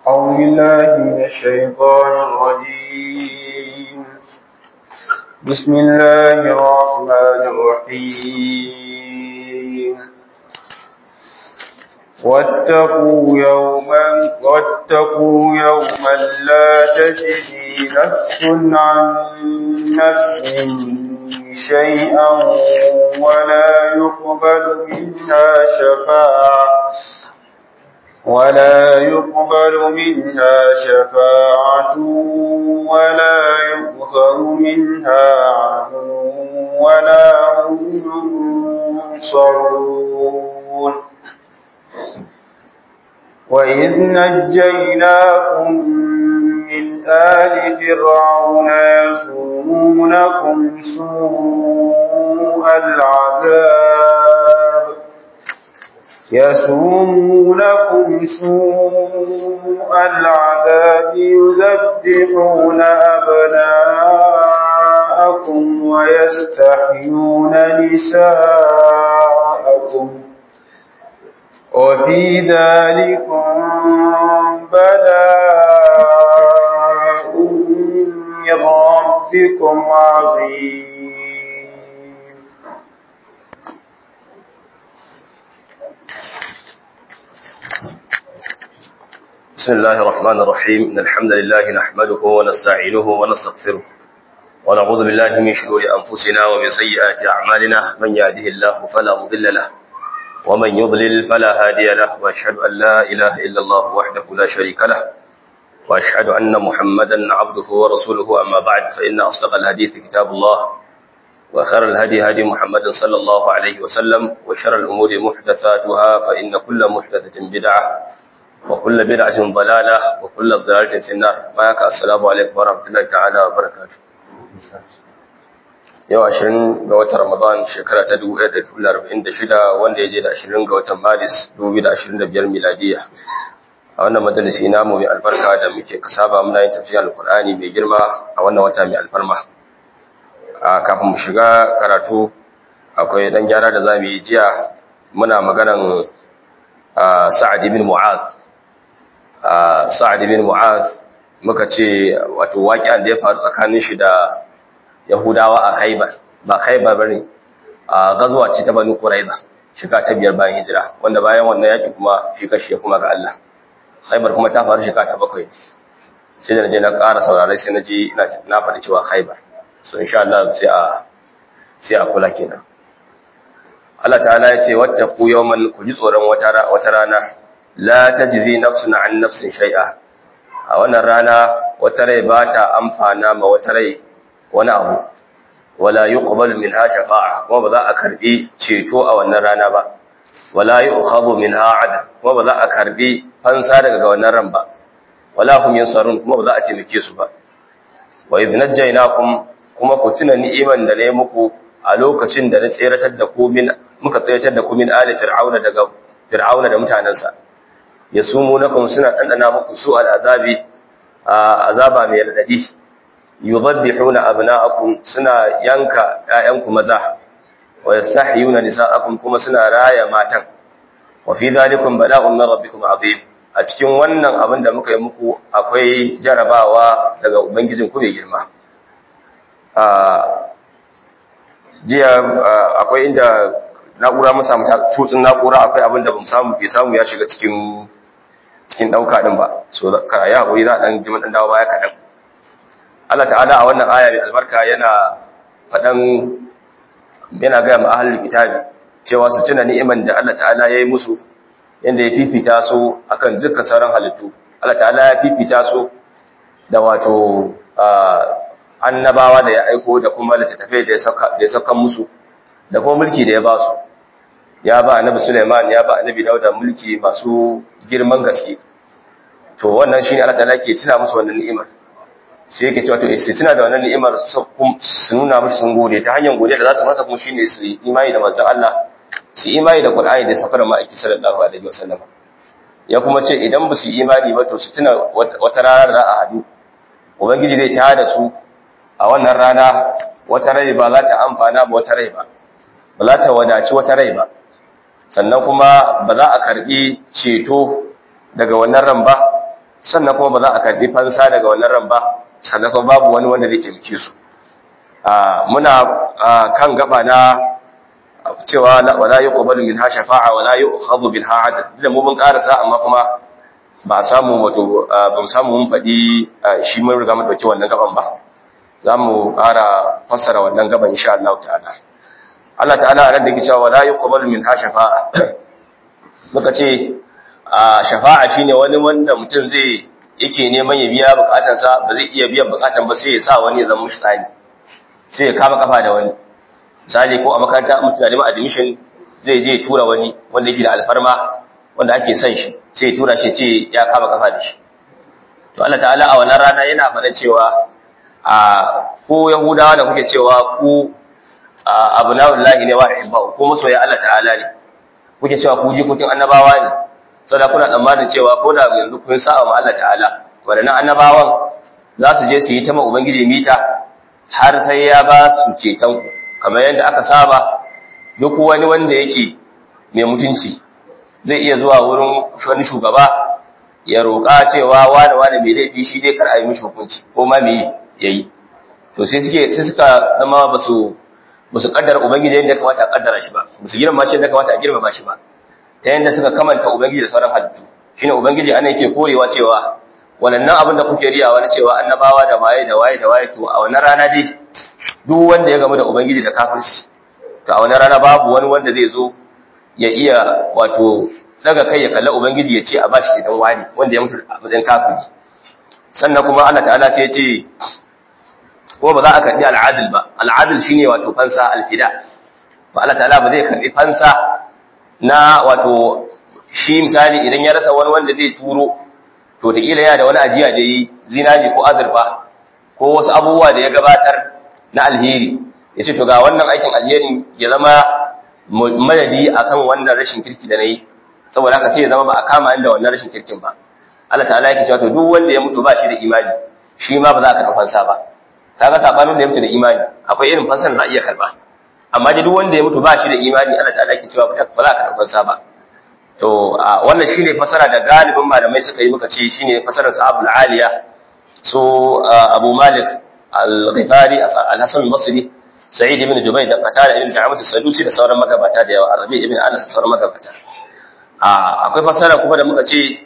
أعوذ بالله من الشيطان الرجيم بسم الله الرحمن الرحيم واتقوا يوما واتقوا يوما لا تجزي نفس عن نفس شيئا ولا يقبل منها شفاعة ولا يقبل منها شفاعة ولا يؤخذ منها عدل ولا هم ينصرون وإذ نجيناكم من آل فرعون يسومونكم سوء العذاب يسومونكم سوء العذاب يذبحون أبناءكم ويستحيون نساءكم وفي ذلكم بلاء من ربكم عظيم بسم الله الرحمن الرحيم إن الحمد لله نحمده ونستعينه ونستغفره ونعوذ بالله من شرور أنفسنا ومن سيئات أعمالنا من يهده الله فلا مضل له ومن يضلل فلا هادي له وأشهد أن لا إله إلا الله وحده لا شريك له وأشهد أن محمدا عبده ورسوله أما بعد فإن أصدق الحديث كتاب الله وخير الهدي هدي محمد صلى الله عليه وسلم وشر الأمور محدثاتها فإن كل محدثة بدعة وكل بدعة ضلالة وكل ضلالة في النار معك السلام عليكم ورحمة الله تعالى وبركاته yau ashirin ga watan Ramadan shekara ta 1446 wanda ya je da ashirin ga watan Maris 2025 miladiya a wannan majalisi namu mai albarka da muke kasaba muna yin tafsirin alkur'ani mai girma a wannan wata mai alfarma a kafin mu shiga karatu akwai dan gyara da zamu yi jiya muna maganan Sa'ad ibn Mu'adh Sa'ad ibn Mu'adh muka ce wato waƙiyan da ya faru tsakanin shi da Yahudawa a Khaibar ba Khaibar bane a gazuwa ce ta Banu Quraiza shiga ta biyar bayan hijira wanda bayan wannan yaki kuma shi kashi kuma ga Allah Khaibar kuma ta faru shiga ta bakwai sai da naje na ƙara saurare sai naji na faɗi cewa Khaibar so insha Allah sai a sai a kula kenan Allah ta'ala ya ce wattaqu yawman ku ji tsoron wata wata rana la tajzi nafsun an nafsin shay'a a wannan rana wata rai ba ta amfana ma wata rai wani abu wala yuqbalu minha shafa'a kuma ba za a karbi ceto a wannan rana ba wala yu'khadhu minha 'adl kuma ba za a karbi fansa daga wannan ran ba wala hum yansarun kuma ba za a taimake su ba wa idh najaynakum kuma ku tuna ni'iman da na yi muku a lokacin da na tseratar da ku min muka tseratar da ku min ali fir'auna daga fir'auna da mutanansa yasumunakum suna dandana muku su al'azabi azaba mai radadi yudabbihuna abna'akum suna yanka ƴaƴanku maza wa yastahyuna nisa'akum kuma suna raya matan wa fi dhalikum bala'un min rabbikum azim a cikin wannan abin da muka yi muku akwai jarabawa daga ubangijin ku mai girma jiya akwai inda na'ura mun samu tutsin na'ura akwai abin da bamu samu bai samu ya shiga cikin cikin dauka din ba so ka ya hakuri za dan jimin dan dawo baya kadan Allah ta'ala a wannan aya mai albarka yana fadan yana ga mu ahlul kitabi cewa su tuna ni'iman da Allah ta'ala yayi musu yanda ya fifita su akan dukkan sauran halittu Allah ta'ala ya fifita su da wato annabawa da ya aiko da kuma littattafai da ya sauka musu da kuma mulki da ya ba su ya ba annabi Suleiman ya ba annabi Dauda mulki masu girman gaske to wannan shine Allah ta'ala ke tuna musu wannan ni'imar sai yake cewa to sai tuna da wannan ni'imar su nuna musu sun gode ta hanyar gode da za su masa kuma shine su imani da manzon Allah su imani da Qur'ani da sakar ma'aiki sallallahu alaihi wasallam ya kuma ce idan ba su imani ba to su tuna wata rana da za a hadu ubangiji zai tada su a wannan rana wata rai ba za ta amfana ba wata rai ba ba za ta wadaci wata rai ba sannan kuma ba za a karbi ceto daga wannan ran ba sannan kuma ba za a karbi fansa daga wannan ran ba sannan kuma babu wani wanda zai taimake su muna kan gaba na cewa wala yuqbalu minha shafa'a wala yu'khadhu bilha adad da mu mun karasa amma kuma ba samu wato ba mu samu mun faɗi shi mun riga mun dauki wannan gaban ba za mu ƙara fassara wannan gaban insha Allah ta'ala Allah ta'ala a nan da yake cewa wala yuqbalu minha shafa'a muka ce shafa'a shine wani wanda mutum zai yake neman ya biya bukatansa ba zai iya biyan bukatan ba sai ya sa wani ya zama mishi tsani sai ya kama kafa da wani misali ko a makaranta mutum na neman admission zai je tura wani wanda yake da alfarma wanda ake son shi sai ya tura shi ce ya kama kafa da shi to Allah ta'ala a wannan rana yana faɗa cewa a ko yahudawa da kuke cewa ku abnaullahi ne wa ihibbu ko masoya Allah ta'ala ne kuke cewa ku jikokin annabawa ne saboda kuna tsammanin cewa ko da yanzu kun sa wa Allah ta'ala wadannan annabawan za su je su yi ta ma ubangiji mita har sai ya ba su ceton ku kamar yadda aka saba duk wani wanda yake mai mutunci zai iya zuwa wurin wani shugaba ya roƙa cewa wani wani mai laifi shi dai kar a yi mishi hukunci ko ma me yayi to sai suke sai suka zama ba su ba su kaddara ubangiji yadda kamata a kaddara shi ba ba su girma shi yadda kamata a girma shi ba ta yadda suka kamanta ubangiji da sauran halittu shine ubangiji ana yake korewa cewa wannan abin da kuke riyawa na cewa annabawa da waye da waye da waye to a wannan rana dai duk wanda ya gamu da ubangiji da kafirci to a wannan rana babu wani wanda zai zo ya iya wato daga kai ya kalla ubangiji ya ce a bashi cikin wani wanda ya mutu a matsayin kafirci sannan kuma Allah ta'ala sai ya ce ko ba za a karɓi al'adil ba al'adil shine wato fansa alfida ba Allah ta'ala ba zai karɓi fansa na wato shi misali idan ya rasa wani wanda zai turo to ta kila yana da wani ajiya da yi zinari ko azurfa ko wasu abubuwa da ya gabatar na alheri ya ce to ga wannan aikin alherin ya zama madadi akan wannan rashin kirki da na yi saboda haka sai ya zama ba a kama da wannan rashin kirkin ba Allah ta'ala yake cewa to duk wanda ya mutu ba shi da imani shi ma ba za a karɓi fansa ba kaga sabanin da ya mutu da imani akwai irin fansar da za a iya karba amma da duk wanda ya mutu ba shi da imani Allah ta'ala ke cewa ba za ka karɓi fansa ba to wannan shine fasara da galibin malamai suka yi muka ce shine fasarar sahabul aliya so Abu Malik al-Ghifari al-Hasan al-Basri Sa'id ibn Jubayr da Qatada ibn Da'amat as-Sadusi da sauran magabata da yawa Arabi ibn Anas da sauran magabata akwai fasara kuma da muka ce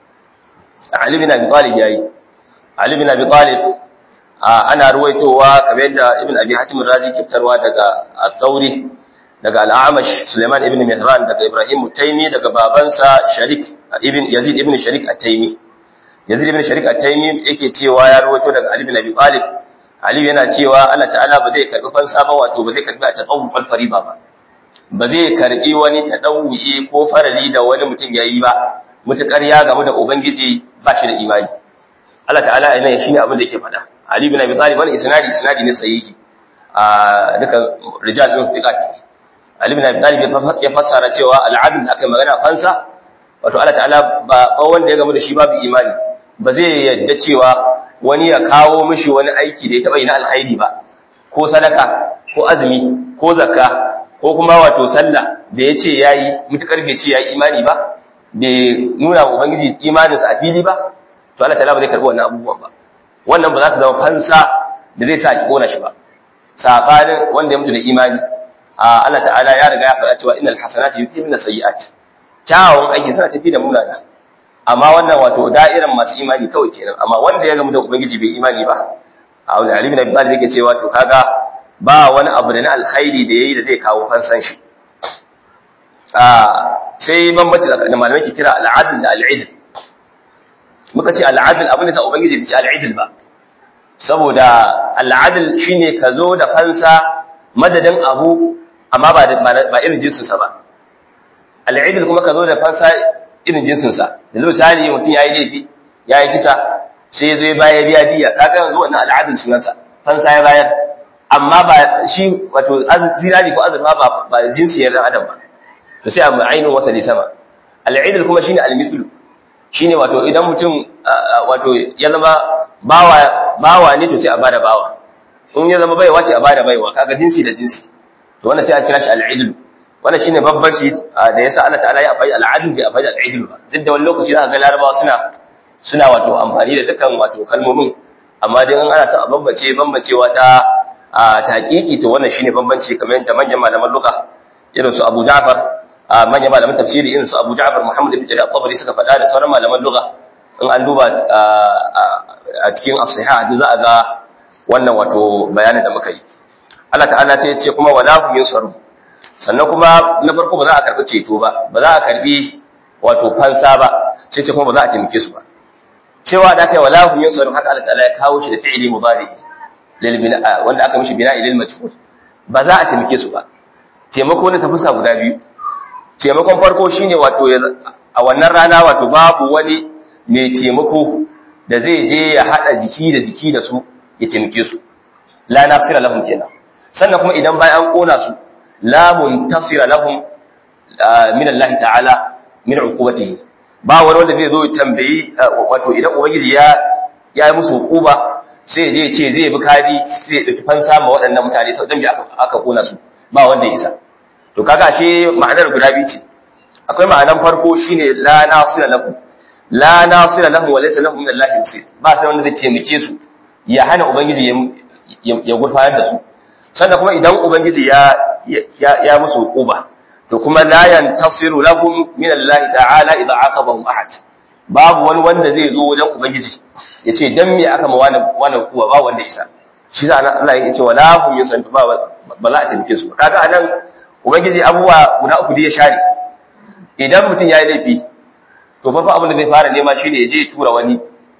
Ali bin Abi Talib yayi Ali bin Abi Talib ana ruwaitowa kamar yadda ibn abi hatim razi ke fitarwa daga al-thawri daga al-amash suleiman ibn mihran daga ibrahim at-taymi daga babansa sharik ibn yazid ibn sharik at-taymi yazid ibn sharik at-taymi yake cewa ya ruwaito daga ali ibn abi talib ali yana cewa Allah ta'ala ba zai karbi fansa ba wato ba zai karbi a taqawwu wal fariba ba ba zai karbi wani tadawwi ko farali da wani mutum yayi ba mutukar ya gamu da ubangiji ba shi da imani Allah ta'ala ina shine abin da yake faɗa Ali bin Abi Talib wannan isnadi isnadi ne sahihi a duka rijal din fiqati Ali bin Abi Talib ya fassara cewa al'adl akai magana fansa wato Allah ta'ala ba wanda ya gamu da shi babu imani ba zai yadda cewa wani ya kawo mishi wani aiki da ya taba yi na alkhairi ba ko sadaka ko azumi ko zakka ko kuma wato sallah da yace yayi mutakar bai ce yayi imani ba bai nuna wa ubangiji imaninsa a fili ba to Allah ta'ala ba zai karbi wannan abubuwan ba wannan ba za su zama fansa da zai sa ki kona shi ba sabanin wanda ya mutu da imani a Allah ta'ala ya riga ya faɗa cewa innal hasanati yudhibna sayyi'at kyawun aiki suna tafi da munana amma wannan wato da'iran masu imani kawai kenan amma wanda ya gamu da ubangiji bai imani ba a wani alimin abin da yake cewa to kaga ba wani abu da na alkhairi da yayi da zai kawo fansan shi sai bambanci da malamai ke kira al'adl da al'idl muka ce al'adl abin da sa ubangiji bai ce al'idl ba saboda al'adl shine ka zo da fansa madadin abu amma ba ba irin jinsin sa ba al'idl kuma ka zo da fansa irin jinsin sa yanzu misali mutum yayi laifi yayi kisa sai ya zo ya bayar biya diya kaga yanzu wannan al'adl sunan sa fansa ya bayar amma ba shi wato zinari ko azurfa ba ba jinsi ya dan adam ba to sai a ainihin wasali sama al'idl kuma shine al-mithlu shine wato idan mutum wato ya zama bawa bawa ne to sai a bada bawa in ya zama baiwa ce a bada baiwa kaga jinsi da jinsi to wannan sai a kira shi al-idl wannan shine babbanci da yasa Allah ta'ala ya faɗi al-adl bai faɗi al-idl ba duk da wani lokaci zaka ga larabawa suna suna wato amfani da dukkan wato kalmomin amma dai an ana son a bambance bambancewa ta a taqiqi to wannan shine bambanci kamar yadda manyan malaman lugha irin su Abu Ja'far manyan malaman tafsiri irin su Abu Ja'far Muhammad ibn Jarir al-Tabari suka faɗa da sauran malaman lugha in an duba a cikin as-sihah za a ga wannan wato bayanin da muka yi Allah ta'ala sai ya ce kuma wala hum yusaru sannan kuma na farko ba za a karbi ceto ba ba za a karbi wato fansa ba sai ce kuma ba za a taimake su ba cewa da kai wala hum yusaru haka Allah ta'ala ya kawo shi da fi'ili mudari lil bina wanda aka mishi bina'i lil majhul ba za a taimake su ba taimako ne ta fuska guda biyu taimakon farko shine wato a wannan rana wato babu wani mai taimako da zai je ya hada jiki da jiki da su ya taimake su la nasira lahum kenan sannan kuma idan bayan an kona su la muntasira lahum min Allah ta'ala min uqubatihi ba wani wanda zai zo ya tambayi wato idan ubangiji ya ya yi musu hukuba sai je ce zai bi kadi sai ya dauki fansa ma waɗannan mutane sau dan bi aka aka kona su ba wanda ya isa to kaga ashe ma'anar guda biyu ce akwai ma'anar farko shine la nasira lahum la nasira lahum wa laysa lahum min Allah nasir ba sai wanda zai taimake su ya hana ubangiji ya gurfanar da su sannan kuma idan ubangiji ya ya musu hukuba to kuma la yantasiru lahum min Allah ta'ala idza aqabahum ahad babu wani wanda zai zo wajen ubangiji yace dan me aka ma wani wani kuwa ba wanda isa shi sa Allah ya ce wala hum yusantu ba ba za a taimake su kaga anan ubangiji abubuwa guda uku da ya share idan mutum yayi laifi to farko abin da zai fara nema shine ya je ya tura wani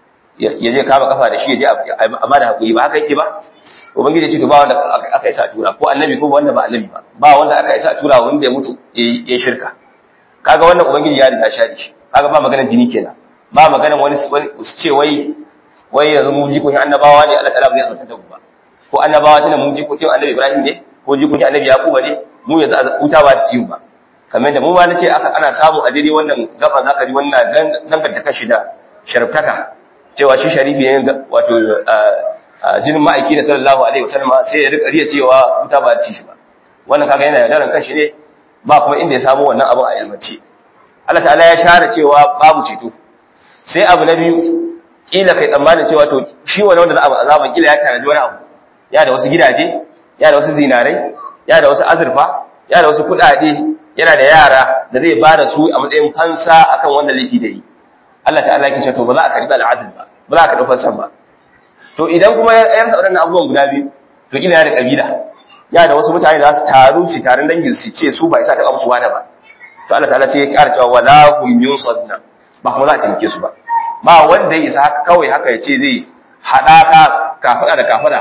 ya je kama kafa da shi ya je a bada hakuri ba haka yake ba ubangiji ce to ba wanda aka isa tura ko annabi ko wanda ba annabi ba ba wanda aka isa tura wanda ya mutu ya shirka kaga wannan ubangiji ya riga shari shi kaga ba maganar jini kenan ba maganar wani su ce wai wai yanzu mu jikokin annabawa ne Allah ta'ala bai zanta da mu ba ko annabawa tana mu jikokin annabi Ibrahim ne ko jikokin annabi Yakuba ne mu yanzu wuta ba ta ci mu ba kamar da mu ba nace aka ana samu a daidai wannan gaba zaka ji wannan dangantaka shi da sharftaka cewa shi sharifi ne wato jinin ma'aiki da sallallahu alaihi wasallam sai ya rika riya cewa wuta ba ci shi ba wannan kaga yana yaudaran kanshi ne ba kuma inda ya samu wannan abin a ilmance Allah ta'ala ya share cewa babu ceto sai abu na biyu kila kai tsammanin cewa to shi wani wanda za a azaban kila ya tanaji wani abu ya da wasu gidaje ya da wasu zinarai ya da wasu azurfa ya da wasu kuɗaɗe yana da yara da zai ba da su a matsayin fansa akan wanda laifi da yi Allah ta'ala ya ce to ba za a karbi al'adil ba ba za a karbi fansan ba to idan kuma ya rasa waɗannan abubuwan guda biyu to ina da kabila ya da wasu mutane da su taru su taron dangin su ce su ba isa ta musu wada ba to Allah ta'ala sai ya ƙara cewa wala hum yunsadna ba kuma za a cinke su ba ba wanda ya isa haka kawai haka ya ce zai haɗaka kafada da kafada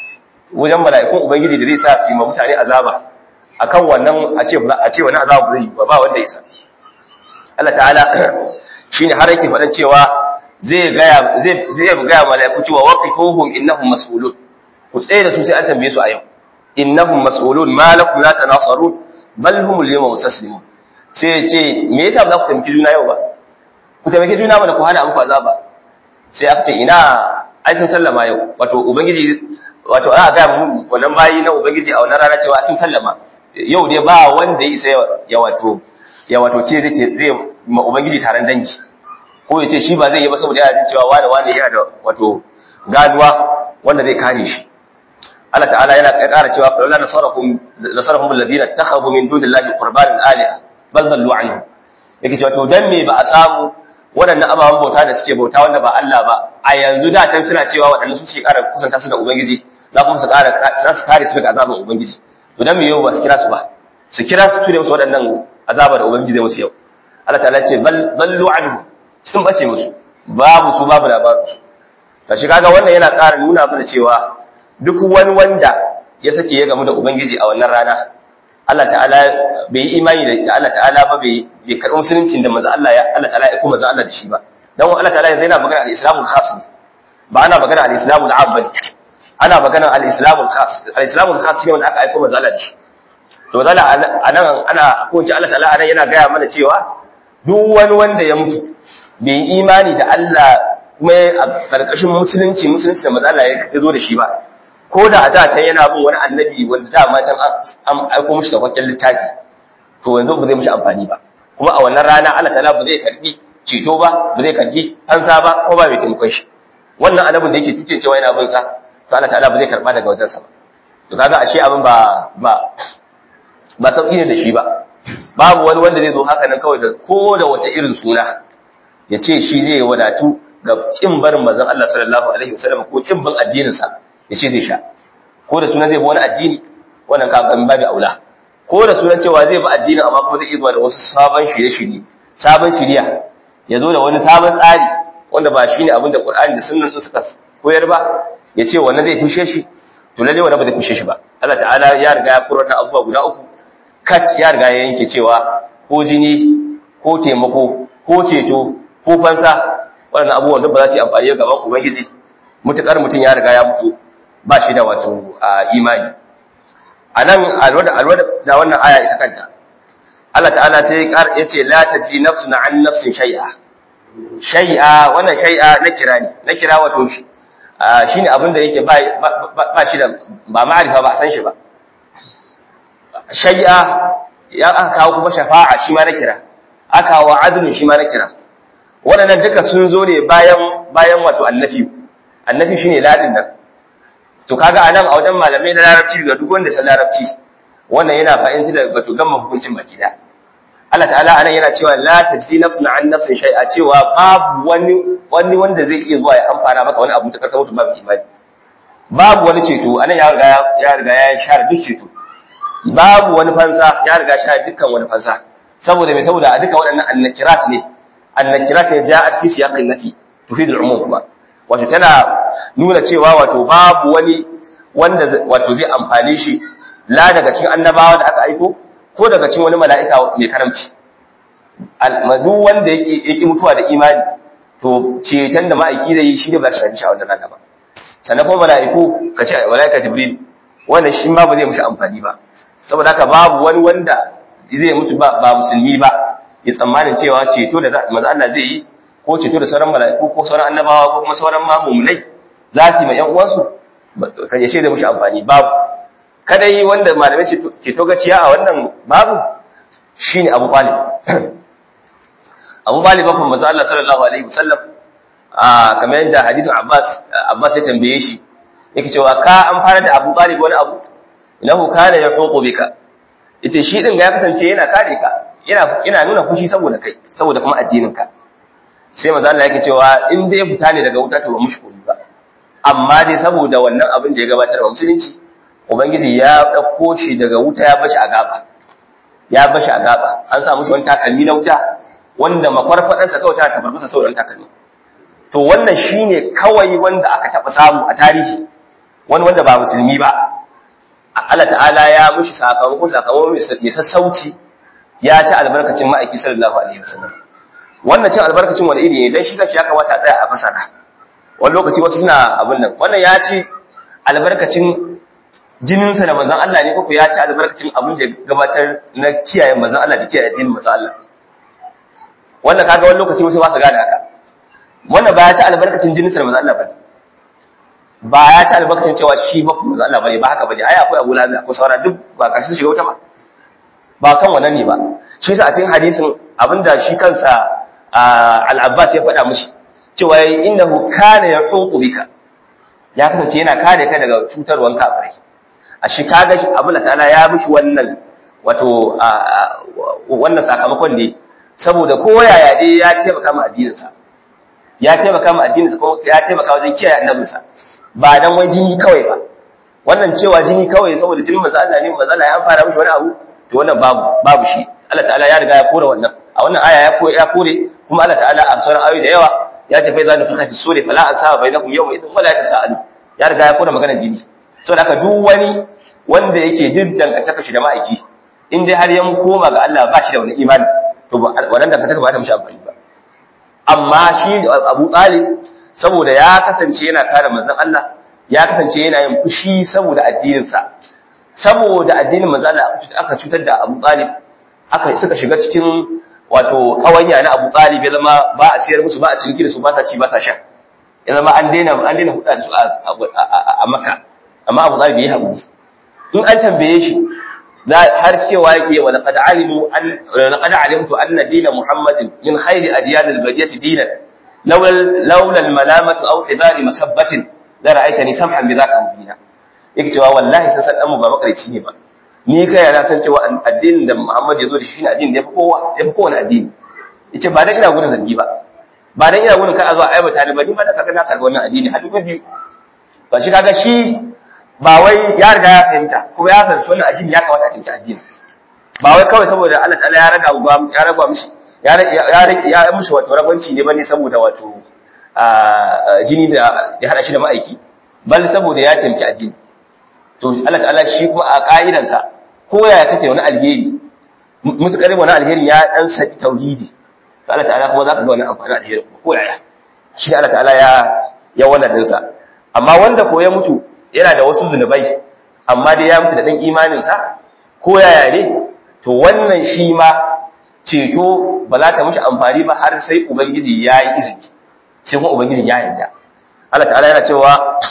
wajen mala'ikun ubangiji da zai sa su yi ma mutane azaba akan wannan a ce a ce wani azabu zai ba ba wanda ya isa Allah ta'ala shine har yake faɗan cewa zai gaya zai zai gaya malaiku cewa waqifuhum innahum mas'ulun ku tsaye da su sai an tambaye su a yau innahum mas'ulun ma lakum la tanasarun bal hum al-yawma mustaslimun sai ya ce me yasa ba za ku taimaki juna yau ba ku taimaki juna mana ku hana muku azaba sai aka ce ina ai sun sallama yau wato ubangiji wato ana ga mu wannan bayi na ubangiji a wannan rana cewa sun sallama yau dai ba wanda ya isa ya wato ya wato ce zai ma ubangiji taron dangi ko ya ce shi ba zai yi ba saboda yana jin cewa wani wani yana da wato gaduwa wanda zai kare shi Allah ta'ala yana ƙara cewa fa la nasarahum nasarahum alladhina takhadhu min dunillahi qurbanan aliha bal dallu anhu yake cewa to dan me ba a samu waɗannan ababen bauta da suke bauta wanda ba Allah ba a yanzu da can suna cewa waɗannan su ce ƙara kusanta su da ubangiji za kuma su ƙara za su kare su daga azaban ubangiji to dan me yau ba su kira su ba su kira su ture musu waɗannan azaba da ubangiji zai musu yau Allah ta'ala ce bal dallu anhu sun bace musu babu su babu labarin su ta shi kaga wannan yana ƙara nuna mana cewa duk wani wanda ya sake ya gamu da ubangiji a wannan rana Allah ta'ala bai yi imani da Allah ta'ala ba bai bai karɓi musuluncin da manzo Allah ya Allah ta'ala ya kuma manzo Allah da shi ba dan Allah ta'ala yanzu yana magana al-islamul khas ba ana magana al-islamul am bane ana magana al-islamul khas al-islamul khas ne wanda aka aika manzo Allah da shi to zalla anan ana ko ce Allah ta'ala anan yana gaya mana cewa duk wani wanda ya mutu bai imani da Allah kuma a karkashin musulunci musulunci da manzo Allah ya zo da shi ba ko da a da can yana bin wani annabi wanda da ma can an aiko mishi da kwakken littafi to yanzu ba zai mishi amfani ba kuma a wannan rana Allah ta'ala ba zai karbi ceto ba ba zai karbi fansa ba ko ba mai taimakon shi wannan annabin da yake tuce cewa yana bin sa to Allah ta'ala ba zai karba daga wajen sa ba to kaga ashe abin ba ba ba sauki ne da shi ba babu wani wanda zai zo haka nan kawai da ko da wace irin suna ya ce shi zai wadatu ga kin barin manzon Allah sallallahu alaihi wasallam ko kin bin addinin sa ya ce zai sha ko da sunan zai bi wani addini wannan ka ban babu aula ko da sunan cewa zai bi addinin amma kuma zai iya zuwa da wasu sabon shirye-shirye sabon shiriya ya zo da wani sabon tsari wanda ba shine abin da Qur'ani da sunnan din suka koyar ba ya ce wannan zai fushe shi to lalle wannan ba zai fushe shi ba Allah ta'ala ya riga ya furta abubuwa guda uku kat ya riga ya yanke cewa ko jini ko taimako ko ceto ko fansa waɗannan abubuwan da ba za su yi amfani ga gaban ubangiji mutukar mutum ya riga ya mutu ba shi da wato imani a nan alwada da wannan aya ita kanta Allah ta'ala sai ya ce la taji nafsun an nafsin shay'a shay'a wannan shay'a na kira ne na kira wato shi shine abin da yake ba shi da ba ma'arifa ba san shi ba shay'a ya aka kawo kuma shafa'a shi ma na kira aka kawo adlun shi ma na kira waɗannan duka sun zo ne bayan bayan wato annafi annafi shine ladin nan to kaga anan a wajen malamai na larabci ga duk wanda san larabci wannan yana fa'inta da wato gamma hukuncin baki da Allah ta'ala anan yana cewa la tajzi nafsun an nafsin shay'a cewa babu wani wani wanda zai iya zuwa ya amfana maka wani abu ta karkar mutum babu imani babu wani ceto anan ya riga ya riga ya share duk ceto babu wani fansa ya riga share dukkan wani fansa saboda me saboda a duka waɗannan annakirat ne annakirat ya ja'at fi siyaqin nafi tufid al-umum kuma wato tana nuna cewa wato babu wani wanda wato zai amfane shi la daga cikin annabawa da aka aiko ko daga cikin wani mala'ika mai karamci duk wanda yake mutuwa da imani to ceton da ma'aiki zai yi shi ne ba shi shafi sha'awar da naka ba sannan kuma mala'iku ka ce mala'ika jibril wannan shi ma ba zai mushi amfani ba saboda haka babu wani wanda zai mutu ba musulmi ba ya tsammanin cewa ceto da manzo Allah zai yi ko ceto da sauran mala'iku ko sauran annabawa ko kuma sauran mamumulai za su yi ma ƴan uwansu kan ya ce da mushi amfani babu kadai wanda malamai ke to gaciya a wannan babu shine Abu Talib Abu Talib ban manzo Allah sallallahu alaihi wasallam a kamar yadda hadisin Abbas Abbas ya tambaye shi yake cewa ka an fara da Abu Talib wani abu innahu kana yahuqu bika ita shi din ya kasance yana kare ka yana yana nuna fushi saboda kai saboda kuma addinin ka sai manzo Allah yake cewa in dai fita ne daga wuta to ba mushkuri ba amma dai saboda wannan abin da ya gabatar wa musulunci ubangiji ya dauko shi daga wuta ya bashi a gaba ya bashi a gaba an sa mushi wani takalmi na wuta wanda makwarfadan sa kawai ta tafarfasa saboda takalmi to wannan shine kawai wanda aka taba samu a tarihi wani wanda ba musulmi ba Allah ta'ala ya mushi sakamako sakamako mai sassauci ya ci albarkacin ma'aiki sallallahu alaihi wasallam wannan cin albarkacin wani iri ne dan shi kanshi ya kamata a tsaya a fasara wani lokaci wasu suna abin nan wannan ya ci albarkacin jininsa da manzon Allah ne koko ya ci albarkacin abin da gabatar na kiyaye manzon Allah da kiyaye addinin manzon Allah wannan kaga wani lokaci wasu ba su gane haka wannan ba ya ci albarkacin jininsa da manzon Allah bane ba ya ci albarkacin cewa shi ba manzon Allah bane ba haka bane ai akwai Abu Lahab ko saura duk ba kashi shiga wuta ba ba kan wannan ne ba shi yasa a cikin hadisin abinda shi kansa al-Abbas ya faɗa mishi cewa innahu kana yahuqu bika ya kasance yana kare ka daga cutarwan kafirai a shi kaga shi abu ta'ala ya mishi wannan wato wannan sakamakon ne saboda ko yaya dai ya taimaka ma addininsa ya taimaka ma addininsa ko ya taimaka wajen kiyaye annabinsa ba dan wai jini kawai ba wannan cewa jini kawai saboda jinin manzo Allah ne manzo Allah ya fara mishi wani abu to wannan babu babu shi Allah ta'ala ya riga ya kore wannan a wannan aya ya kore ya kore kuma Allah ta'ala a sauran ayoyi da yawa ya tafi za nufi fi sura fala asaba bainakum yawma idin wala tasalu ya riga ya kore maganar jini saboda haka duk wani wanda yake jin dangantaka shi da ma'aiki in dai har ya koma ga Allah ba shi da wani imani to wannan dangantaka ba ta mishi amfani ba amma shi Abu Talib saboda ya kasance yana kare manzon Allah ya kasance yana yin fushi saboda addininsa saboda addinin manzon Allah aka cutar da Abu Talib aka suka shiga cikin wato kawanya na Abu Talib ya zama ba a siyar musu ba a ciniki da su ba sa ci ba sa sha ya zama an daina an daina huda da su a Makka amma Abu Talib yayi haƙuri in an tambaye shi har cewa yake wa laqad alimu an laqad alimtu anna dina muhammadin min khairi adyan al-badiyati dinan laula laula al-malamatu aw hidari masabbatin la ra'aytani samhan bi dhaka mubina yake cewa wallahi san san mu ba makarici ne ba ni kai na san cewa addinin da muhammad ya zo da shi ne addinin da yafi kowa yafi kowane addini yace ba dan ina gudun zargi ba ba dan ina gudun kar a zo a aibata ni ba ni ma da kaga na karɓi wannan addini har dubu biyu to shi kaga shi ba wai ya riga ya fahimta kuma ya fahimci wannan addini ya kamata a cinci addini ba wai kawai saboda Allah ta'ala ya raga ya raga mishi ya ya ya mishi wato rabanci ne bane saboda wato jini da ya hada shi da ma'aiki bal saboda ya taimaki addini to Allah ta'ala shi kuma a ka'idansa ko yaya kake wani alheri mutukar wani alheri ya dan sa tauhidi to Allah ta'ala kuma zaka ga wani amfani alheri ko yaya shi Allah ta'ala ya ya wannan dinsa amma wanda ko ya mutu yana da wasu zunubai amma dai ya mutu da ɗan imaninsa ko yaya ne to wannan shi ma ceto ba za ta mishi amfani ba har sai ubangiji ya yi izini sai kuma ubangiji ya yarda Allah ta'ala yana cewa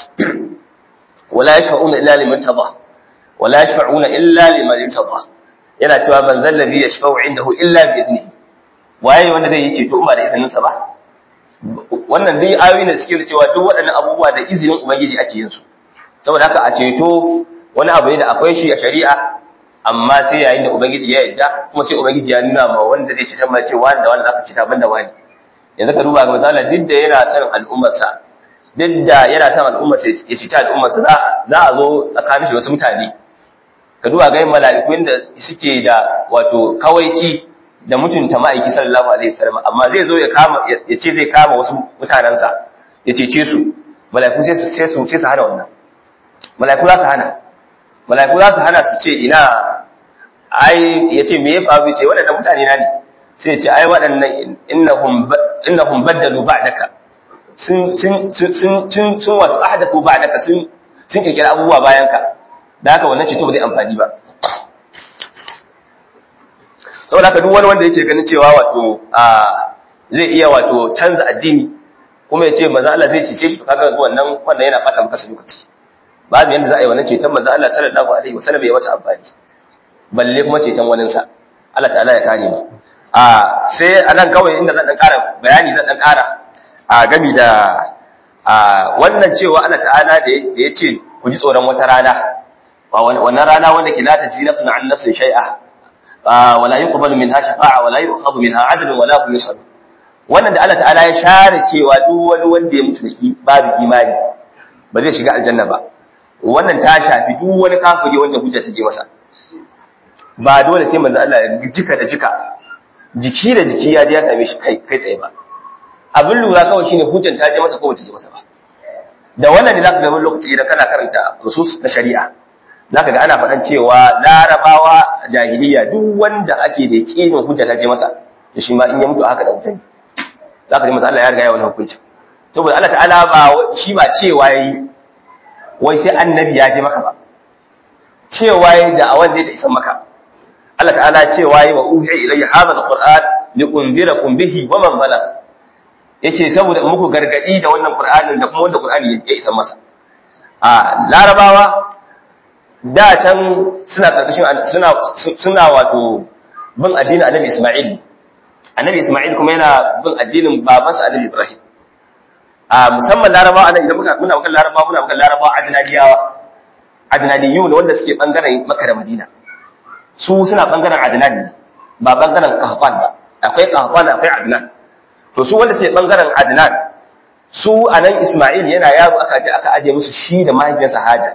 wala yashfa'una illa liman tada wala yashfa'una illa liman tada yana cewa man zal ladhi yashfa'u indahu illa bi idnihi waye wanda zai yi ceto ba da izininsa ba wannan dai ayoyi ne suke cewa duk waɗannan abubuwa da izinin ubangiji ake yin su saboda haka a ceto wani abu ne da akwai shi a shari'a amma sai yayin da ubangiji ya yadda kuma sai ubangiji ya nuna ma wanda zai ceta ma ce wanda wanda zaka ceta banda wani yanzu ka duba ga misali duk da yana son al'ummarsa duk da yana son al'ummarsa ya ceta al'ummarsa za a zo tsakanin shi wasu mutane ka duba ga mala'iku inda suke da wato kawaici da mutunta ma'aiki sallallahu alaihi wasallam amma zai zo ya kama ya ce zai kama wasu mutanansa ya cece su mala'iku sai su sai su sai su hana wannan mala'iku za su hana mala'iku za su hana su ce ina ai ya ce me ya faru ce waɗannan mutane na ne sai ya ce ai waɗannan innahum innahum baddalu ba'daka sun sun sun sun sun wato ahdathu ba'daka sun sun kirkira abubuwa bayan ka da haka wannan ceto ba zai amfani ba saboda haka duk wani wanda yake ganin cewa wato zai iya wato canza addini kuma ya ce manzo Allah zai cece shi to kaga wannan wannan yana bata maka lokaci babu yanda za a yi wannan ceton manzo Allah sallallahu alaihi wasallam ya masa amfani balle kuma ceton wanin sa Allah ta'ala ya kare mu a sai anan kawai inda zan dan ƙara bayani zan dan ƙara a gami da a wannan cewa Allah ta'ala da ya ce ku ji tsoron wata rana wannan rana wanda ke la ta ji nafsun an nafsin shay'a wala yuqbalu minha shafa'a wala yu'khadhu minha 'adlun wala hum yus'alun wannan da Allah ta'ala ya share cewa duk wani wanda ya mutu da babu imani ba zai shiga aljanna ba wannan ta shafi duk wani kafiri wanda hujja ta je masa ba dole sai manzo Allah ya jika da jika jiki da jiki ya je ya same shi kai kai tsaye ba abin lura kawai shine hujjan ta je masa ko bata je masa ba da wannan ne zaka ga wani lokaci idan kana karanta nusus na shari'a zaka ga ana faɗan cewa larabawa jahiliya duk wanda ake da yakinin hujja ta je masa to shi ma in ya mutu haka da mutane zaka ji masa Allah ya riga ya wani hukunci saboda Allah ta'ala ba shi ba cewa yayi wai sai annabi ya je maka ba cewa yayi da awan da ya isa maka Allah ta'ala cewa yayi wa uhi ilayya hadha alquran li unzirakum bihi wa man bala yace saboda in muku gargadi da wannan qur'anin da kuma wanda qur'ani ya isa masa a larabawa da can suna karkashin suna suna wato bin addinin annabi Isma'il annabi Isma'il kuma yana bin addinin babansa annabi Ibrahim a musamman larabawa anan idan muka muna magana larabawa muna magana larabawa adnaniyawa adnaniyun wanda suke bangaren Makka da Madina su suna bangaren adnan ne ba bangaren Qahtan ba akwai Qahtan akwai adnan to su wanda suke bangaren adnan su anan Isma'il yana yaro aka je aka aje musu shi da mahaifiyarsa Hajar